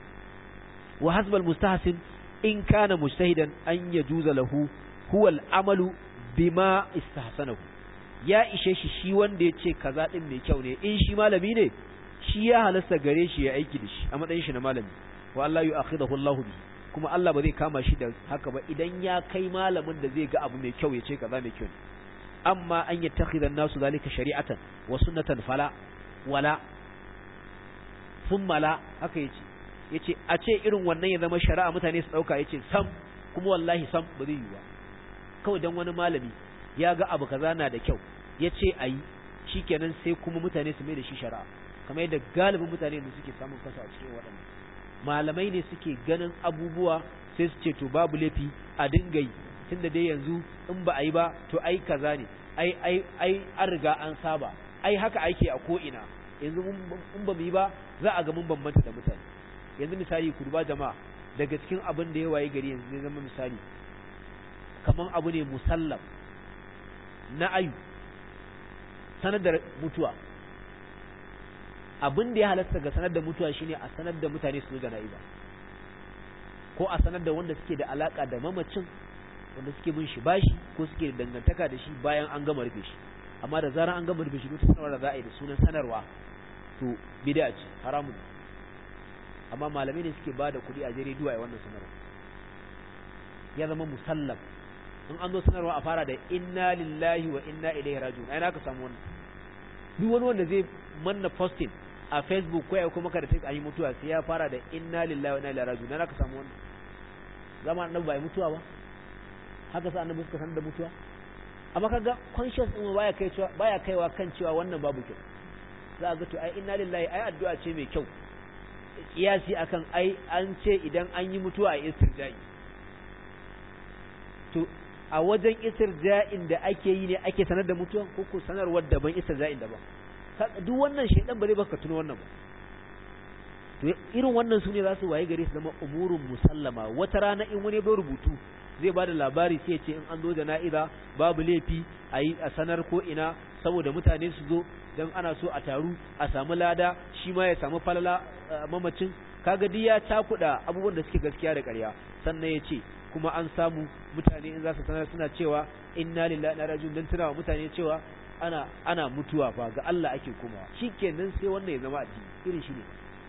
wa hasbal mustahsin in kana mujtahidan an yajuza lahu huwa al-amalu bima istahsanahu ya ishe shi shi wanda ya ce kaza din mai kyau ne in shi malami ne shi ya halasta gare shi ya aiki da shi a matsayin shi na malami wa Allah yu'akhidahu Allah bi kuma Allah ba zai kama shi da haka ba idan ya kai malamin da zai ga abu mai kyau ya ce kaza mai kyau ne amma an yattakhidha an-nasu zalika shari'atan wa sunnatan fala wala thumma la haka yace yace a ce irin wannan ya zama shari'a mutane su dauka yace sam kuma wallahi sam ba zai yi ba kawai dan wani malami ya ga abu kaza na da kyau yace ayi shikenan sai kuma mutane su mai da shi shari'a kamar yadda galibin mutane da suke samun kasa a cikin waɗannan malamai ne suke ganin abubuwa sai su ce to babu laifi a dinga yi tunda dai yanzu in ba a yi ba to ai kaza ne ai ai ai an riga an saba ai haka ake a ko ina yanzu in ba mu yi ba za a ga mun bambanta da mutane yanzu misali ku duba jama'a daga cikin abin da ya waye gari yanzu zai zama misali kaman abu ne musallam na ayu sanar da mutuwa abin da ya halatta ga sanar da mutuwa shine a sanar da mutane su jana'iza ko a sanar da wanda suke da alaka da mamacin wanda suke bin shi bashi ko suke da dangantaka da shi bayan an gama rufe shi amma da zarar an gama rufe shi duk sanarwa da za a yi da sunan sanarwa to bid'a ce haramun amma malamai ne suke bada kuɗi a jere duwa wannan sanarwa ya zama musallam in an zo sanarwa a fara da inna lillahi wa inna ilaihi raji'un ai naka samu wannan duk wani wanda zai manna posting a facebook ko ya kuma kada ta yi mutuwa sai ya fara da inna lillahi wa inna ilaihi raji'un naka samu wannan zama annabi bai mutuwa ba haka sa annabi suka sanar da mutuwa amma kaga conscious din baya kai cewa baya kaiwa kan cewa wannan babu kyau za ga to ai inna lillahi ai addu'a ce mai kyau kiyasi akan ai an ce idan an yi mutuwa a istirja'i to a wajen istirja'in da ake yi ne ake sanar da mutuwa ko ko sanarwar daban istirja'in daban duk wannan shaidan ba zai baka tuno wannan ba to irin wannan su ne za su waye gare su zama umurun musallama wata rana in wani bai rubutu zai bada labari sai ce in an zo jana'iza babu laifi a yi a sanar ko ina saboda mutane su zo don ana so a taru a samu lada shi ma ya samu falala mamacin kaga duk ya cakuɗa abubuwan da suke gaskiya da ƙarya sannan ya ce kuma an samu mutane in za su sanar suna cewa inna lillahi na rajun don tunawa mutane cewa ana ana mutuwa fa ga Allah ake komawa shikenan sai wannan ya zama addini irin shi ne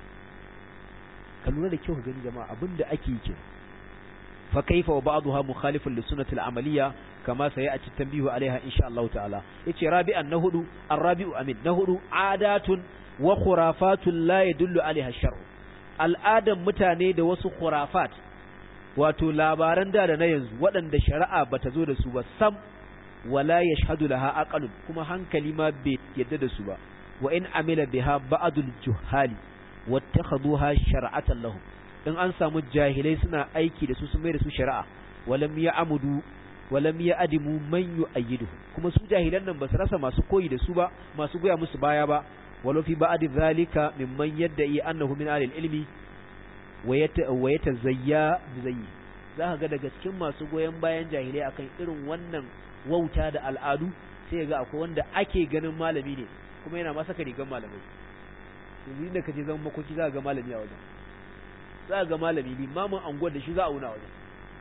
ka lura da kyau ka gani jama'a abinda ake yi kenan fa kaifa wa ba'daha mukhalifun li sunnati al-amaliyya kama sayati tanbihu alaiha insha Allah ta'ala yace rabi'an na hudu ar-rabi'u amin na hudu adatun wa khurafatun la yadullu alaiha shar'u al'adan mutane da wasu khurafat wato labaran da da na yanzu waɗanda shari'a bata zo da su ba sam wala yashhadu laha aqalun kuma hankali ma bai yadda da su ba wa in amila biha ba'dul juhali wattakhaduha shar'atan lahum in an samu jahilai suna aiki da su sun mai da su shari'a walam ya'mudu walam ya'dimu man yu'ayyidu kuma su jahilan nan ba su rasa masu koyi da su ba masu goya musu baya ba walau fi ba'd zalika mimman yadda'i annahu min ahli ilmi wa yatazayya bizayyi za ka ga daga cikin masu goyon bayan jahilai akan irin wannan wauta da al'adu sai ga akwai wanda ake ganin malami ne kuma yana masa ka rigan malamai yanzu inda ka je zama makoki za ga malami a wajen za ga malami limamin anguwar da shi za a wuna wajen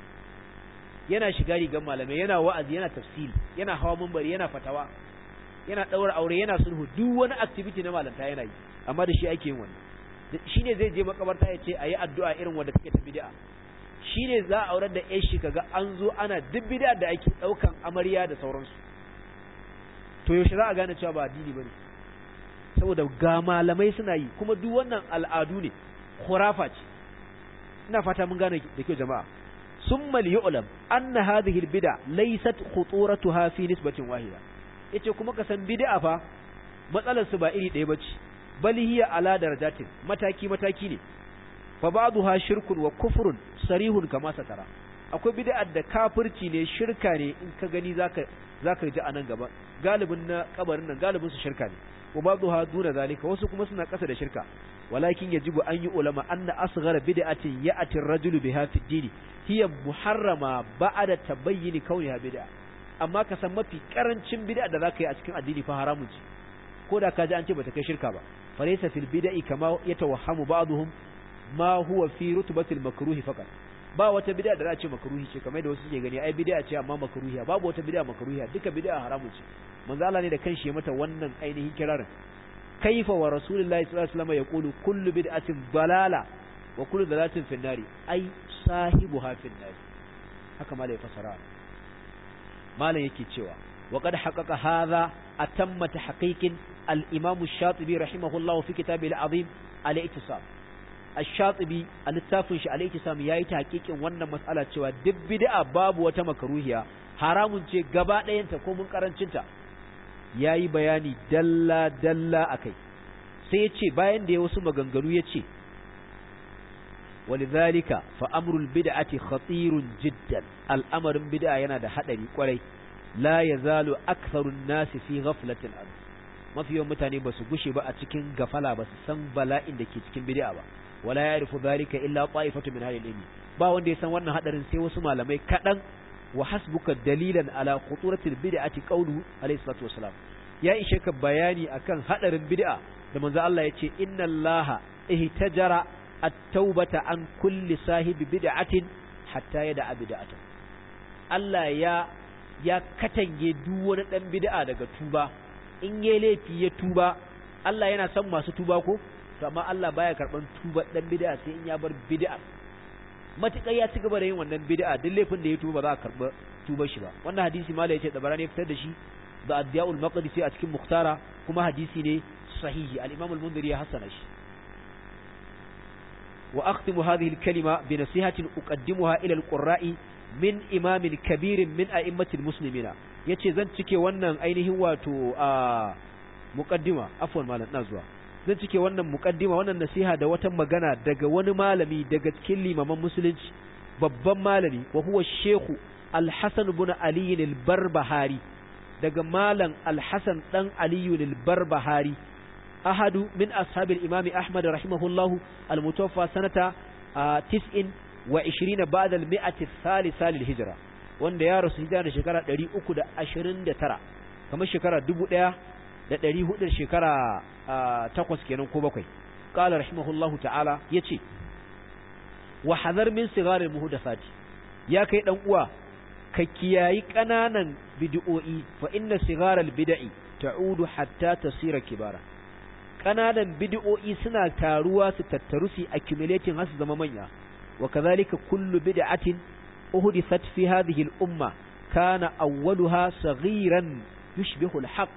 yana shiga rigan malamai yana wa'azi yana tafsiri yana hawa mambari yana fatawa yana ɗaura aure yana sulhu duk wani activity na malanta yana yi amma da shi ake yin wannan shi ne zai je makabarta ya ce a yi addu'a irin wadda take ta bid'a shi ne za a aurar da yan shi kaga an zo ana duk bid'a da ake ɗaukan amarya da sauransu to yaushe za a gane cewa ba addini ba ne saboda ga malamai suna yi kuma duk wannan al'adu ne khurafa ce ina fata mun gane da kyau jama'a summa liyu'lam anna hadhihi albid'a laysat khuturatuha fi nisbatin wahida yace kuma ka san bid'a fa matsalar su ba iri ɗaya bace bal hiya ala darajatin mataki mataki ne fa ba'daha shirkun wa kufrun sarihun kama satara akwai bid'a da kafirci ne shirka ne in ka gani zaka zaka ji anan gaba galibin na kabarin nan galibin su shirka ne wa ba'daha duna zalika wasu kuma suna kasa da shirka walakin yajibu an yi ulama anna asghara bid'atin ya'ti ar-rajulu biha fi ad-din hiya muharrama ba'da tabayyin kauniha bid'a amma ka san mafi karancin bid'a da zaka yi a cikin addini fa haramun ce ko da ka ji an ce bata kai shirka ba falaysa fil bid'i kama yatawahhamu ba'dhum ma huwa fi rutbatil makruhi faqat ba wata bid'a da za a ce makruhi ce kamar da wasu suke gani ai bid'a ce amma makruhiya babu wata bid'a makruhiya duka bid'a haramun ce manzo Allah ne da kanshi ya mata wannan ainihin kirarin kaifa wa rasulullahi sallallahu alaihi wasallam yaqulu kullu bid'atin dalala wa kullu dalatin fin nari ai sahibuha fin nari haka malai fasara malam yake cewa wa qad haqqaqa hadha atamma tahqiqin al-imam ash-shatibi rahimahullah fi kitabihi al-azim al-i'tisam ash-shatibi al-littafin shi al-i'tisam yayi tahqiqin wannan mas'ala cewa duk bid'a babu wata makruhiya haramun ce gaba ɗayanta ko mun karancinta yayi bayani dalla dalla akai sai ya ce bayan da ya wasu maganganu ya ce ولذلك فأمر البدعة خطير جدا الأمر بدعة ينادى حدري قولي لا يزال أكثر الناس في غفلة الأرض ما في يوم متاني بس قشي بقى تكين غفلة بس سن بلاء دكي تكين بدعة ولا يعرف ذلك إلا طائفة من هذه الإلمي با وندي سن وانا حدرين سيو سما لمي كدن وحسبك دليلا على خطورة البدعة قوله عليه الصلاة والسلام يا إشك بياني أكن حدر بدعة لمن ذا الله يتي إن الله اهتجر at-taubata an kulli sahibi bid'atin hatta yada'a bid'atan Allah ya ya katange duk wani dan bid'a daga tuba in yayi laifi ya tuba Allah yana son masu tuba ko to amma Allah baya karban tuba dan bid'a sai in ya bar bid'a matuƙar ya ci gaba da yin wannan bid'a duk laifin da ya tuba ba za a karba tuba shi ba wannan hadisi mala yace da barani fitar da shi da addiyaul maqdisi a cikin muhtara kuma hadisi ne sahihi al-imam al-mundhiri ya hasana shi وأختم هذه الكلمة بنصيحة أقدمها إلى القراء من إمام كبير من أئمة المسلمين yace zan cike wannan ainihin wato a muqaddima afwan malam nazwa zan cike wannan muqaddima wannan nasiha da wata magana daga wani malami daga cikin limaman musulunci babban malami wa huwa shehu al-hasan ibn ali al-barbahari daga malam al-hasan dan ali al-barbahari أحد من أصحاب الإمام أحمد رحمه الله المتوفى سنة تسع وعشرين بعد المئة الثالثة للهجرة wanda ya rasu hijira da shekara 329 kamar shekara 1400 shekara takwas kenan ko bakwai qala rahimahullahu ta'ala yace wa hadar min sigar muhdathati ya kai dan uwa ka kiyayi kananan bid'o'i fa inna sigar al-bid'i ta'udu hatta tasira kibara ƙananan bid'o'i suna taruwa su tattaru su accumulating har su zama manya wa kadhalika kullu bid'atin uhdithat fi hadhihi al-umma kana awwaluha saghiran yushbihu al-haqq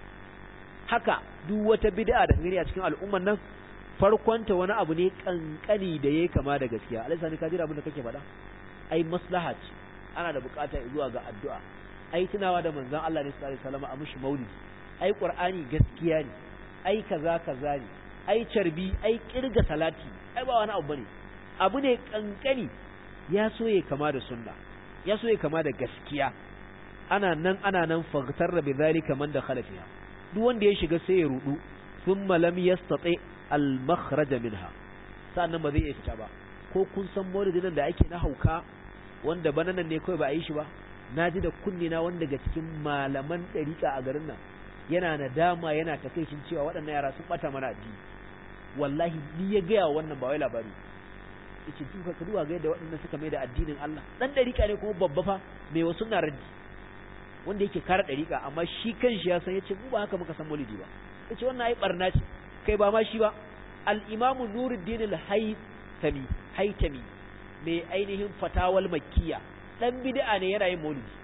haka duk wata bid'a da gani a cikin al'umman nan farkonta wani abu ne kankani da yayi kama da gaskiya alisa ne ka jira abin da kake faɗa ai maslaha ce ana da bukata zuwa ga addu'a ai tunawa da manzon Allah ne sallallahu alaihi wasallam a mushi maulidi ai qur'ani gaskiya ne ai kaza kaza ne ai carbi ai kirga salati ai ba wani abu bane abu ne kankani ya so ya kama da sunna ya so ya kama da gaskiya ana nan ana nan faghtar bi zalika man dakhala fiha duk wanda ya shiga sai ya rudu thumma lam yastati al makhraj minha sannan ba zai iya fita ba ko kun san maulidin da ake na hauka wanda bananan ne kawai ba a yi shi ba naji da kunni na wanda daga cikin malaman dariƙa a garin nan yana nadama yana takaicin cewa waɗannan yara sun bata mana addini wallahi ni ya gaya wannan ba wai labari yace duka ka duba ga yadda waɗannan suka mai da addinin Allah dan dariƙa ne kuma babba fa mai wasu na raddi wanda yake kare dariƙa amma shi kanshi ya san yace mu ba haka muka san maulidi ba yace wannan ai barna ce kai ba ma shi ba al-imam Nuruddin al-Haythami Haytami mai ainihin fatawal makkiya dan bid'a ne yana yin maulidi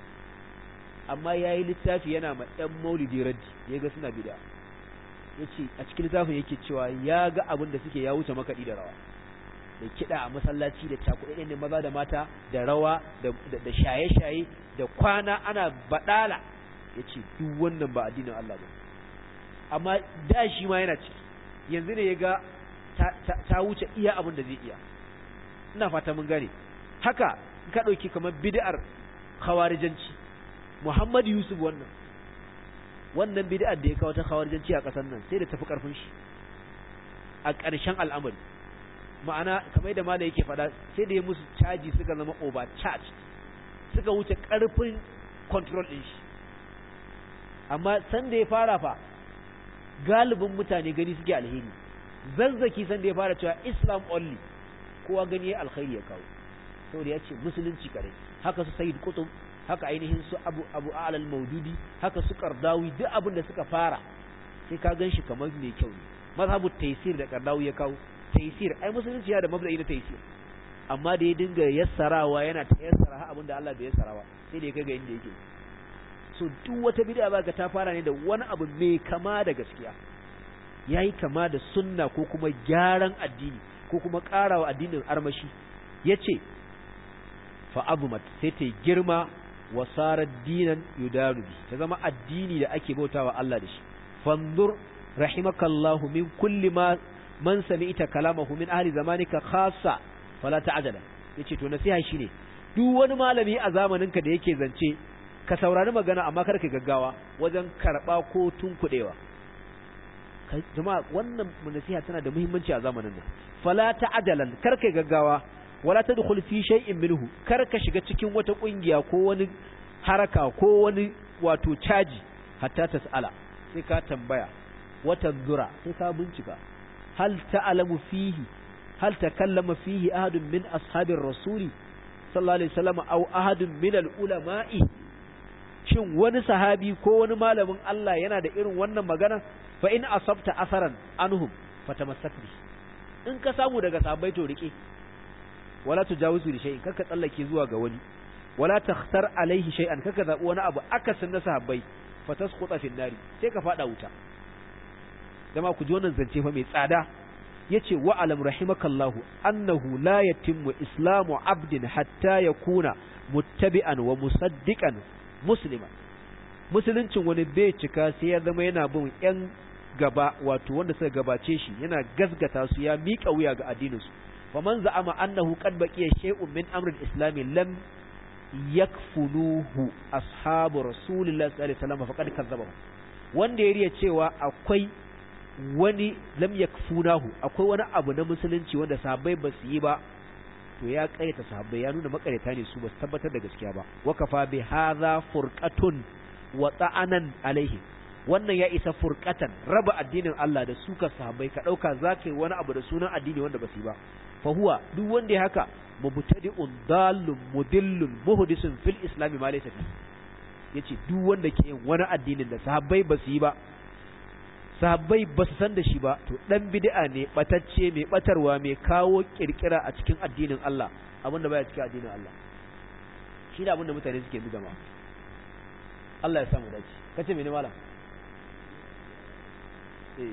amma ya yi littafi yana ma ɗan maulidi raddi ya ga suna bida ya ce a cikin littafin yake cewa ya ga abin da suke ya wuce makaɗi da rawa da kiɗa a masallaci da cakuɗe ne maza da mata da rawa da shaye-shaye da kwana ana baɗala ya ce duk wannan ba addinin Allah ba amma da shi ma yana ciki yanzu ne ya ga ta wuce iya abin da zai iya ina fata mun gane haka ka ɗauki kamar bid'ar khawarijanci Muhammad Yusuf wannan wannan bid'ar da ya kawo ta khawarijanci a ƙasar nan sai da tafi ƙarfin shi a ƙarshen al'amari ma'ana kamar da malai yake faɗa sai da ya musu caji suka zama over charge suka wuce ƙarfin control ɗin shi amma san da ya fara fa galibin mutane gani suke alheri zazzaki san da ya fara cewa Islam only kowa gani ya alkhairi ya kawo saboda ya ce musulunci kare haka su Sayyid Qutb haka ainihin su abu abu alal maududi haka su kardawi duk abin da suka fara sai ka gan shi kamar mai kyau ne mazhabu taysir da kardawi ya kawo taysir ai musulunci ya da mabda'i na taysir amma da ya dinga yassarawa yana ta yassara har abinda Allah bai yassarawa sai da ya kaga inda yake so duk wata bid'a ba ga ta fara ne da wani abu mai kama da gaskiya yayi kama da sunna ko kuma gyaran addini ko kuma karawa addinin armashi yace fa abumat sai ta girma wa sarar dinan yudanu bi ta zama addini da ake bautawa Allah da shi fanzur rahimakallahu min kulli ma man sami'ta kalamahu min ahli zamanika khassa fala ta'jala yace to nasiha shine duk wani malami a zamaninka da yake zance ka saurari magana amma kar ka gaggawa wajen karba ko tunkudewa kai jama'a wannan nasiha tana da muhimmanci a zamanin nan fala ta'jalan kar ka gaggawa wala tadkhul fi shay'in minhu kar ka shiga cikin wata kungiya ko wani haraka ko wani wato caji hatta tas'ala sai ka tambaya wata zura sai ka bincika hal ta'lamu fihi hal takallama fihi ahadun min ashabir rasuli sallallahu alaihi wasallam aw ahadun min al-ulama'i shin wani sahabi ko wani malamin Allah yana da irin wannan magana fa in asabta asaran anhum fatamassak bi in ka samu daga sahabbai to rike wala tujawizu li shay'in kaka tsallake zuwa ga wani wala takhtar alaihi shay'an kaka zabi wani abu akasin na sahabbai fatasquta fi nari sai ka fada wuta dama ku ji wannan zance fa mai tsada yace wa alam rahimakallahu annahu la yatimmu islamu abdin hatta yakuna muttabi'an wa musaddiqan musliman musuluncin wani bai cika sai ya zama yana bin yan gaba wato wanda suka gabace shi yana gazgata su ya miƙa wuya ga addinin su faman za'ama annahu qad baqiya shay'un min amri al-islam lam yakfunuhu ashabu rasulillahi sallallahu alaihi wasallam faqad kazzabahu wanda ya riya cewa akwai wani lam yakfunahu akwai wani abu na musulunci wanda sahabbai ba su yi ba to ya karyata sahabbai ya nuna makareta ne su ba su tabbatar da gaskiya ba wa kafa bi hadha furqatun wa ta'anan alaihi wannan ya isa furqatan raba addinin Allah da suka sahabbai ka dauka zakai wani abu da sunan addini wanda ba su yi ba fa huwa duk wanda ya haka mubtadi'un dallun mudillun muhdisun fil islam ma laysa fi yace duk wanda ke yin wani addinin da sahabbai ba su yi ba sahabbai ba su san da shi ba to dan bid'a ne batacce mai batarwa mai kawo kirkira a cikin addinin Allah abinda baya cikin addinin Allah shi ne abinda mutane suke bi gama Allah ya samu dace kace mene malam eh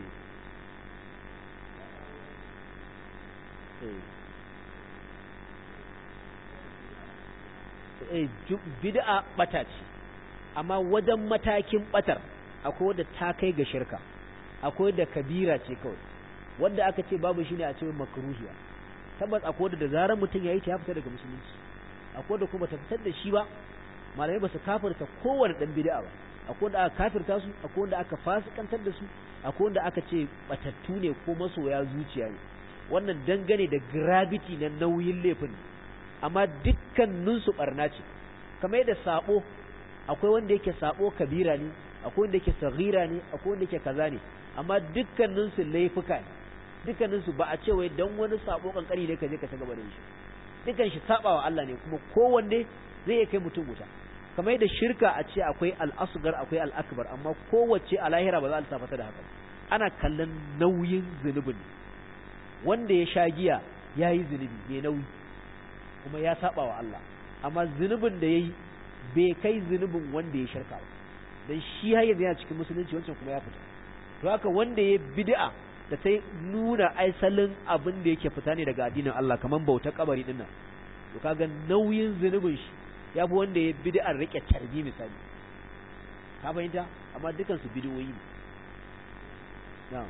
eh bid'a bata ce amma wajen matakin batar akwai wadda ta kai ga shirka akwai da kabira ce kawai wanda aka ce babu shine a ce makruhiya tabbas akwai da zarar mutum yayi ta ya fita daga musulunci akwai da kuma ta fitar da shi ba malamai ba su kafirta kowanne dan bid'a ba akwai da aka kafirta su akwai wanda aka fasikantar da su akwai wanda aka ce batattu ne ko masoya zuciya ne wannan dangane da gravity na nauyin laifin amma dukkanin su barna ce kamar yadda sabo akwai wanda yake sabo kabira ne akwai wanda yake sagira ne akwai wanda yake kaza ne amma dukkanin su laifuka ne dukkanin su ba a ce wai dan wani sabo kankani ne ka je ka ci gaba da shi dukkan shi sabawa Allah ne kuma kowanne zai iya kai mutum wuta kamar yadda shirka a ce akwai al-asghar akwai al-akbar amma kowace a lahira ba za a lissafa ta da haka ana kallon nauyin zunubin wanda ya sha giya ya yi zunubi mai nauyi kuma ya saba wa Allah amma zunubin da ya yi bai kai zunubin wanda ya shirka ba dan shi har yanzu yana cikin musulunci wancan kuma ya fita to haka wanda ya bid'a da ta nuna aisalin abin da yake fita ne daga addinin Allah kaman bauta kabari din nan to kaga nauyin zunubin shi ya fi wanda ya bid'a rike tarbi misali ka fahimta amma dukan su bid'o'i ne na'am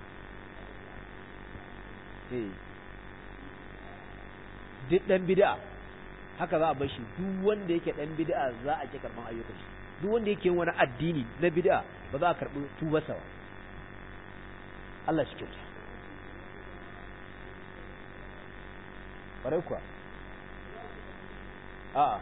eh duk dan bid'a haka za a bar shi duk wanda yake dan bid'a za a ki karban ayyukan shi duk wanda yake wani addini na bid'a ba za a karbi tubarsa ba Allah shi kyauta ƙwarai kuwa a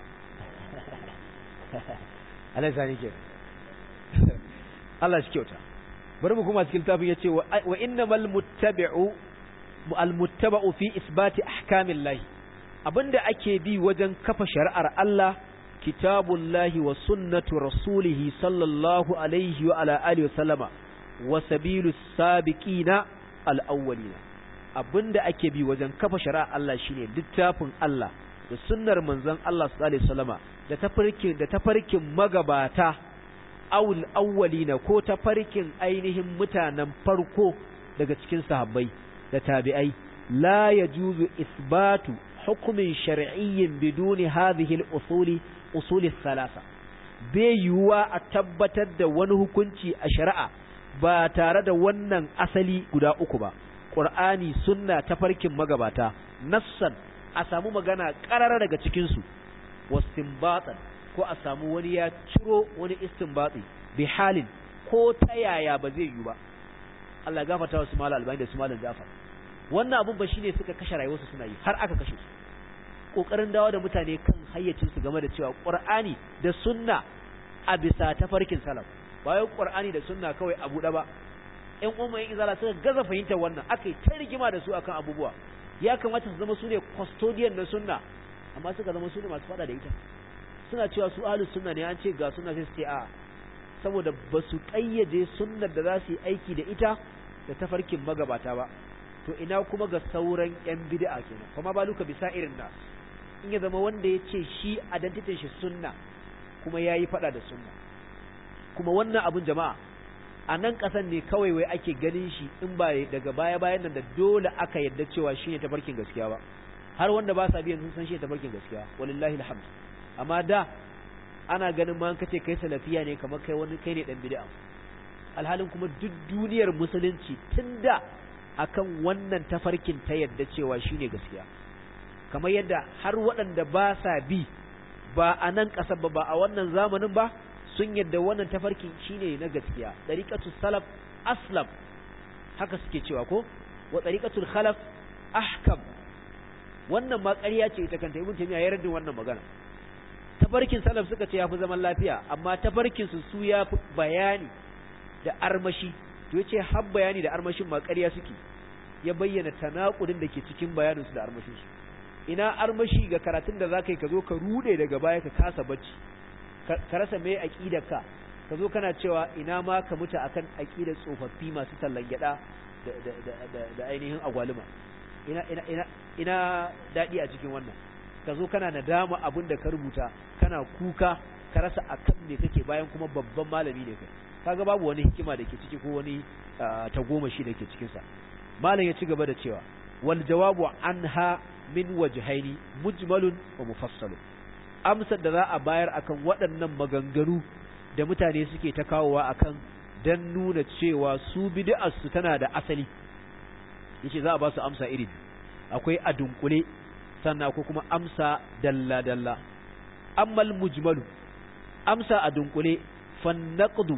Allah ya sani ke Allah shi kyauta bari mu kuma cikin tafin ya ce wa innamal muttabi'u al-muttaba'u fi isbati ahkamillahi abinda ake bi wajen kafa shari'ar Allah kitabullahi wa sunnatu rasulihi sallallahu alaihi wa ala alihi wa sallama wa sabilu sabiqina al-awwalina abinda ake bi wajen kafa shari'a Allah shine littafin Allah da sunnar manzon Allah sallallahu alaihi wasallama da tafarkin da tafarkin magabata awul awwalina ko tafarkin ainihin mutanen farko daga cikin sahabbai da tabi'ai la yajuzu isbatu hukmin shar'iyyin biduni hadhihi al-usuli usuli thalatha bai yiwuwa a tabbatar da wani hukunci a shari'a ba tare da wannan asali guda uku ba Qur'ani sunna tafarkin magabata nassan a samu magana ƙarara daga cikinsu wastinbatan ko a samu wani ya ciro wani istinbati bi halin ko ta yaya ba zai yi ba Allah ya gafarta wa su malam albani da su malam Jafar wannan abun ba shine suka kashe rayuwarsu suna yi har aka kashe su kokarin dawo da mutane kan hayyacin su game da cewa Qur'ani da sunna a bisa tafarkin salaf bayan Qur'ani da sunna kawai a buɗe ba ƴan umma yin izala suka gaza fahimtar wannan aka yi ta rigima da su akan abubuwa ya kamata su zama su ne custodian na sunna amma suka zama su ne masu fada da ita suna cewa su ahlus sunna ne an ce ga sunna sai su ce a saboda ba su kayyade sunnar da za su yi aiki da ita da tafarkin magabata ba to ina kuma ga sauran yan bid'a kenan kuma ba luka bisa irin nas in ya zama wanda ya ce shi identity shi sunna kuma yayi fada da sunna kuma wannan abun jama'a a nan ƙasan ne kawai wai ake ganin shi in ba daga baya bayan nan da dole aka yadda cewa shi ne tafarkin gaskiya ba har wanda ba sa biyan sun san shi ne tafarkin gaskiya walillahi alhamd amma da ana ganin ma kace kai salafiya ne kamar kai wani kai ne dan bid'a alhalin kuma duk duniyar musulunci tunda akan wannan tafarkin ta yadda cewa shi ne gaskiya kamar yadda har waɗanda ba sa bi ba a nan ƙasar ba ba a wannan zamanin ba sun yadda wannan tafarkin shine na gaskiya dariqatus salaf aslam haka suke cewa ko wa dariqatul khalaf ahkam wannan ma ƙarya ce ita kanta ibn taymiya ya raddin wannan magana tafarkin salaf suka ce yafi zaman lafiya amma tafarkin su su yafi bayani da armashi to yace har bayani da armashin ma ƙarya suke ya bayyana tanakudin da ke cikin bayanin su da armashin su ina armashi ga karatun da zaka yi ka zo ka rude daga baya ka kasa bacci ka rasa mai aqidarka ka zo kana cewa ina ma ka mutu akan aqidar tsofaffi masu tallan gyada da da da ainihin agwaluma ina ina ina ina dadi a cikin wannan ka zo kana nadama abin da ka rubuta kana kuka ka rasa akan me kake bayan kuma babban malami ne kai kaga babu wani hikima da ke ciki ko wani tagomashi da ke cikin sa malam ya ci gaba da cewa wal jawabu anha min wajhaini mujmalun wa mufassalun amsar da za a bayar akan waɗannan maganganu da mutane suke ta kawowa akan dan nuna cewa su bid'arsu tana da asali yace za a ba su amsa iri akwai a dunkule sannan akwai kuma amsa dalla dalla ammal mujmalu amsa a dunkule fannaqdu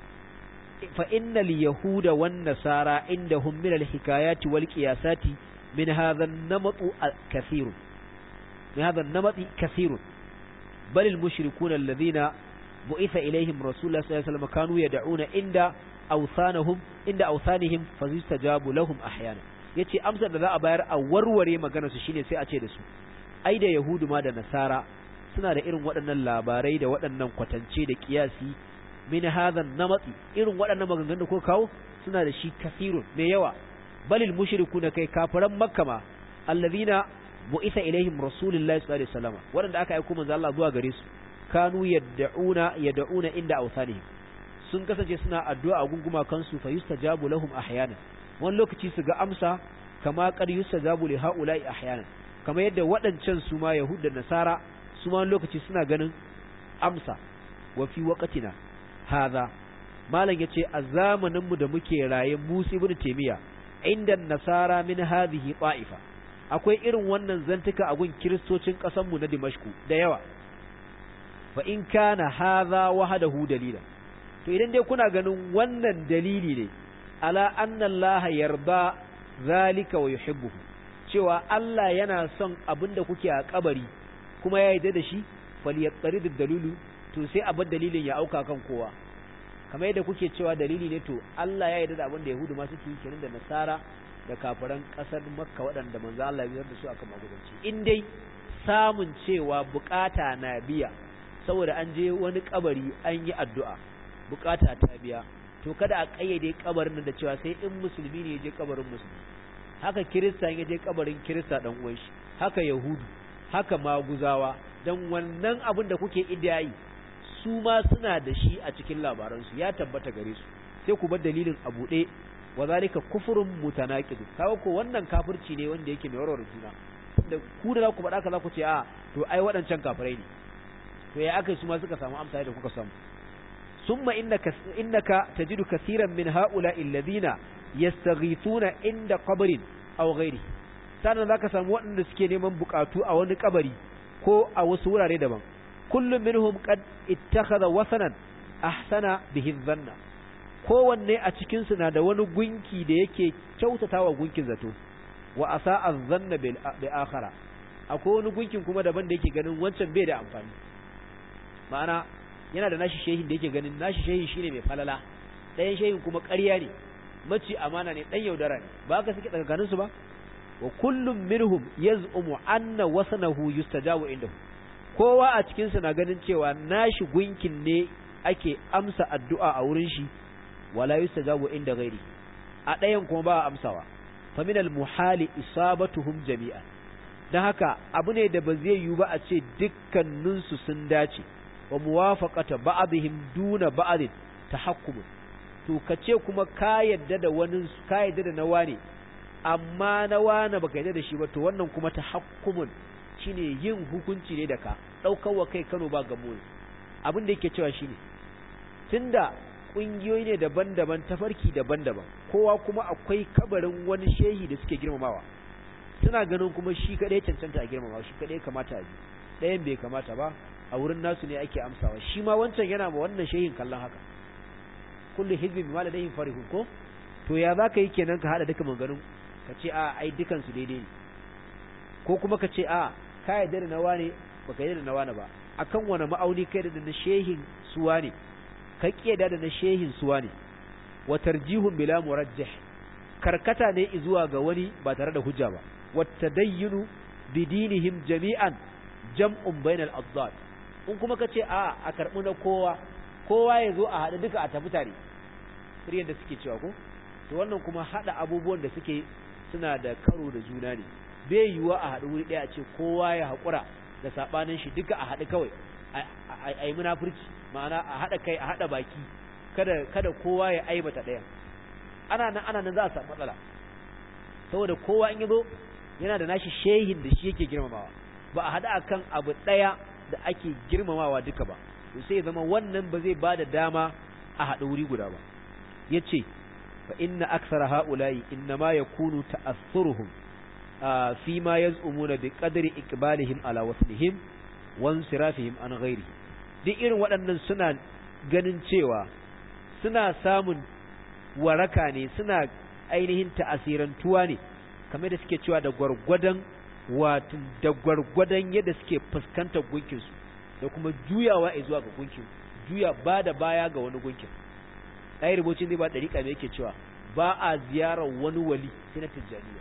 fa innal yahuda wan nasara indahum min al hikayati wal qiyasati min hadha an-namat kathir min hadha an-namat kathir بل المشركون الذين بعث إليهم رسول الله صلى الله عليه وسلم كانوا يدعون عند أوثانهم عند أوثانهم فيستجاب لهم أحيانا yace amsar da za a bayar a warware magana su shine sai a ce da su ai da yahudu ma da nasara suna da irin waɗannan labarai da waɗannan kwatance da kiyasi min hadhan namati irin waɗannan maganganun da ko kawo suna da shi kasirun mai yawa balil mushrikuna kai kafiran makka ma allazina bu'itha ilaihim rasulullahi sallallahu alaihi wasallam wanda aka aika manzo Allah zuwa gare su kanu yad'una yad'una inda awsanihim sun kasance suna addu'a a gunguma kansu fa yustajabu lahum ahyanan wani lokaci su ga amsa kama qad yustajabu li haula'i ahyanan kama yadda waɗancan su ma yahud da nasara su ma lokaci suna ganin amsa wa fi waqtina hadha malam yace a zamanin mu da muke raye Musa ibn Taymiya inda nasara min hadhihi ta'ifa akwai irin wannan zantuka a gun kiristocin ƙasanmu na Dimashku da yawa fa in kana hadha wahdahu dalila to idan dai kuna ganin wannan dalili ne ala anna Allah yarda zalika wa yuhibbuhu cewa Allah yana son abinda kuke a kabari kuma ya yarda da shi falyattarid dalilu to sai abin dalilin ya auka kan kowa kamar yadda kuke cewa dalili ne to Allah ya yarda da abin da Yahudu ma suke yi kenan da Nasara da kafiran ƙasar makka waɗanda manzo Allah ya da su akan magudanci in dai samun cewa bukata na biya saboda an je wani kabari an yi addu'a bukata ta biya to kada a kayyade kabarin da cewa sai in musulmi ne je kabarin musulmi haka kirista ya je kabarin kirista dan uwan shi haka yahudu haka maguzawa dan wannan abin da kuke idiyayi su ma suna da shi a cikin labaransu ya tabbata gare su sai ku bar dalilin a buɗe wa zalika kufrun mutanaqid kawo ko wannan kafirci ne wanda yake mai warware juna da ku da za ku faɗa ka za ku ce a to ai waɗancan kafirai ne to ya aka su ma suka samu amsa da kuka samu summa innaka innaka tajidu kaseeran min haula alladhina yastaghithuna inda qabrin aw ghairi sannan zaka samu waɗanda suke neman bukatu a wani kabari ko a wasu wurare daban kullum minhum qad ittakhadha wasanan ahsana bihi dhanna kowanne a cikin su na da wani gunki da yake kyautatawa gunkin zato wa asa'a dhanna bil akhara akwai wani gunkin kuma daban da yake ganin wancan bai da amfani ma'ana yana da nashi shehin da yake ganin nashi shehin shine mai falala ɗayan shehin kuma ƙarya ne mace amana ne ɗan yaudara ne ba ka suke tsakanin su ba wa kullum minhum yaz'umu anna wasanahu yustajabu indahu kowa a cikin su na ganin cewa nashi gunkin ne ake amsa addu'a a wurin shi wala yustajabu inda ghairi a ɗayan kuma ba amsawa fa min al muhali isabatuhum jami'an dan haka abu ne da ba zai yiwu ba a ce dukkanin su sun dace wa muwafaqata ba'dihim duna ba'd tahakkum to kace kuma ka yadda da wani ka yadda da na wane amma na wane baka yadda da shi ba to wannan kuma tahakkumun shine yin hukunci ne da ka daukar wa kai Kano ba gamo ne abin da yake cewa shine tunda kungiyoyi ne daban-daban tafarki daban-daban kowa kuma akwai kabarin wani shehi da suke girmamawa suna ganin kuma shi kadai cancanta a girmamawa shi kadai kamata a bi ɗayan bai kamata ba a wurin nasu ne ake amsawa shi ma wancan yana ma wannan shehin kallon haka kullu hizbin bima ladayhim farihun ko to ya zaka yi kenan ka hada duka maganganun ka ce a ai dukan su daidai ne ko kuma ka ce a ka yarda da nawa ne baka yarda da nawa ne ba akan wani ma'auni kai da na shehin suwa ne ka kiyada da na shehin suwa ne wa tarjihun bila murajjih karkata ne zuwa ga wani ba tare da hujja ba wa tadayyunu bidinihim jami'an jam'un bainal addad in kuma ka ce a a karbi na kowa kowa ya zo a haɗu duka a tafi tare irin da suke cewa ko to wannan kuma haɗa abubuwan da suke suna da karo da juna ne bai yiwuwa a haɗu wuri ɗaya a ce kowa ya haƙura da saɓanin shi duka a haɗu kawai a yi munafurci ma'ana a haɗa kai a haɗa baki kada kada kowa ya aibata ɗaya ana nan ana nan za a samu matsala saboda kowa in yazo yana da nashi shehin da shi yake girmamawa ba a haɗu akan abu ɗaya da ake girmamawa duka ba to sai zama wannan ba zai bada dama a haɗa wuri guda ba yace fa inna aksara haula'i innama yakunu ta'assuruhum fi ma yaz'umuna bi qadri iqbalihim ala waslihim wa insirafihim an ghairi duk irin waɗannan suna ganin cewa suna samun waraka ne suna ainihin ta'asirantuwa ne kamar da suke cewa da gwargwadon wato da gwargwadon yadda suke fuskantar gunkinsu da kuma juyawa a zuwa ga gunkin juya ba da baya ga wani gunkin ɗaya rubocin zai ba ɗariƙa mai yake cewa ba a ziyarar wani wali sai na tijjaniya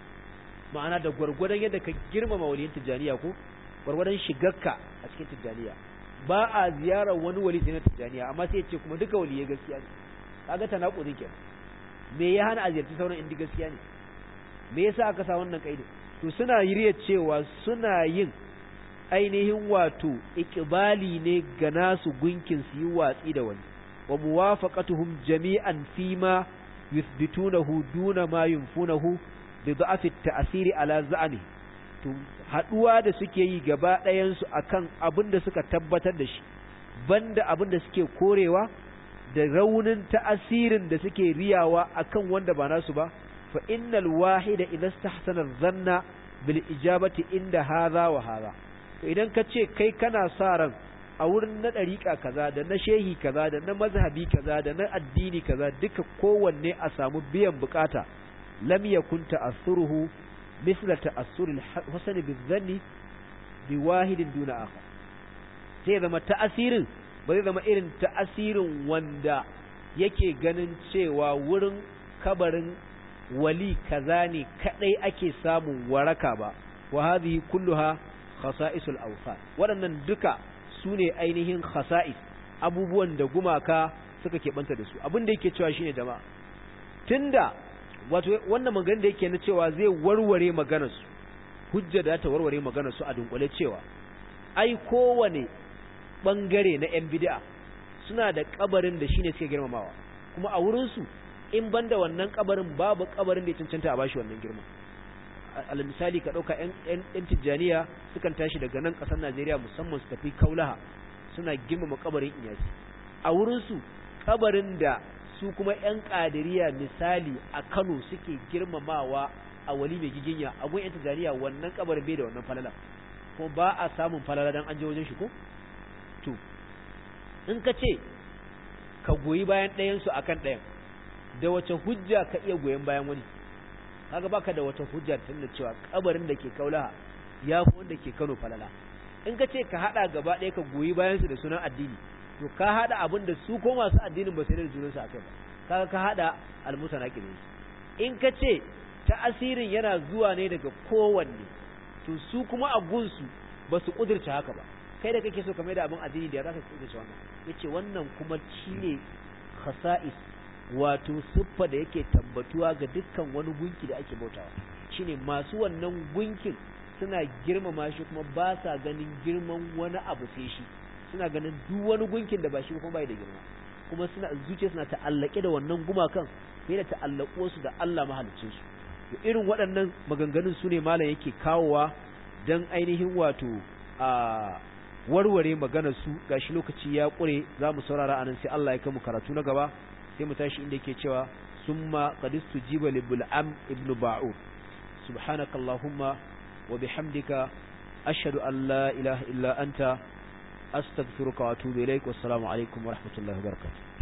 ma'ana da gwargwadon yadda ka girmama waliyin tijjaniya ko gwargwadon shigarka a cikin tijjaniya ba a ziyarar wani wali sai na tijjaniya amma sai ce kuma duka waliyai gaskiya ne kaga tanakudin kenan me ya hana a ziyarci sauran indi gaskiya ne me yasa aka sa wannan kaidi to suna yiriya cewa suna yin ainihin wato ikibali ne ga nasu gunkin su yi watsi da wani wa muwafaqatuhum jami'an fima yuthbitunahu duna ma yunfunahu bi da'afi ta'siri ala za'ani to haduwa da suke yi gaba ɗayan su akan abin da suka tabbatar da shi banda abin da suke korewa da raunin ta'asirin da suke riyawa akan wanda ba nasu ba fa innal wahida idza istahsana dhanna bil ijabati inda hadha wa hadha to idan ka ce kai kana sa ran a wurin na dariƙa kaza da na shehi kaza da na mazhabi kaza da na addini kaza duka kowanne a samu biyan bukata lam yakun ta'assuruhu misla ta'assur al-hasan bi bi wahidin duna akhar sai zama ta'asirin ba zai zama irin ta'asirin wanda yake ganin cewa wurin kabarin wali kaza ne kadai ake samun waraka ba wa hadhihi kulluha khasa'isul awsan waɗannan duka su ne ainihin khasa'is abubuwan da gumaka suka keɓanta da su abin da yake cewa shine jama'a tunda wato wannan maganar da yake na cewa zai warware maganar su hujja da ta warware maganar su a dunkule cewa ai kowane bangare na yan bid'a suna da kabarin da shine suke girmamawa kuma a wurin su in banda wannan kabarin babu kabarin da ya cancanta a bashi wannan girma al misali ka dauka yan yan tijjaniya sukan tashi daga nan kasar Najeriya musamman su tafi Kaulaha suna girmama kabarin iyasi a wurin su kabarin da su kuma yan kadiriya misali a Kano suke girmamawa a wali mai giginya a gun yan tijjaniya wannan kabarin bai da wannan falala ko ba a samun falala dan an je wajen shi ko to in ka ce ka goyi bayan ɗayan su akan ɗayan da wace hujja ka iya goyon bayan wani kaga baka da wata hujja tunda cewa kabarin da ke kaulaha ya fi wanda ke Kano falala in ka ce ka hada gaba ɗaya ka goyi bayan su da sunan addini to ka hada abin da su ko masu addinin ba sai da junan su akai ba kaga ka hada almusanaqi ne in ka ce ta'asirin yana zuwa ne daga kowanne to su kuma a gunsu ba su kudurce haka ba kai da kake so ka mai da abin addini da ya zaka kudurce wannan yace wannan kuma shine khasa'is wato siffa da yake tabbatuwa ga dukkan wani gunki da ake bautawa shine masu wannan gunkin suna girmama shi kuma ba sa ganin girman wani abu sai shi suna ganin duk wani gunkin da ba shi kuma bai da girma kuma suna zuciya suna ta'allake da wannan gumakan fiye da ta'allako su da Allah mahaliccin su to irin waɗannan maganganun su ne malam yake kawowa dan ainihin wato a warware maganar su gashi lokaci ya kure za mu saurara anan sai Allah ya kai mu karatu na gaba sai mu tashi inda yake cewa summa qadistu jiba li bul'am ibnu ba'ud subhanakallahumma wa bihamdika ashhadu an la ilaha illa anta astaghfiruka wa atubu ilaik wassalamu alaikum wa rahmatullahi wa barakatuh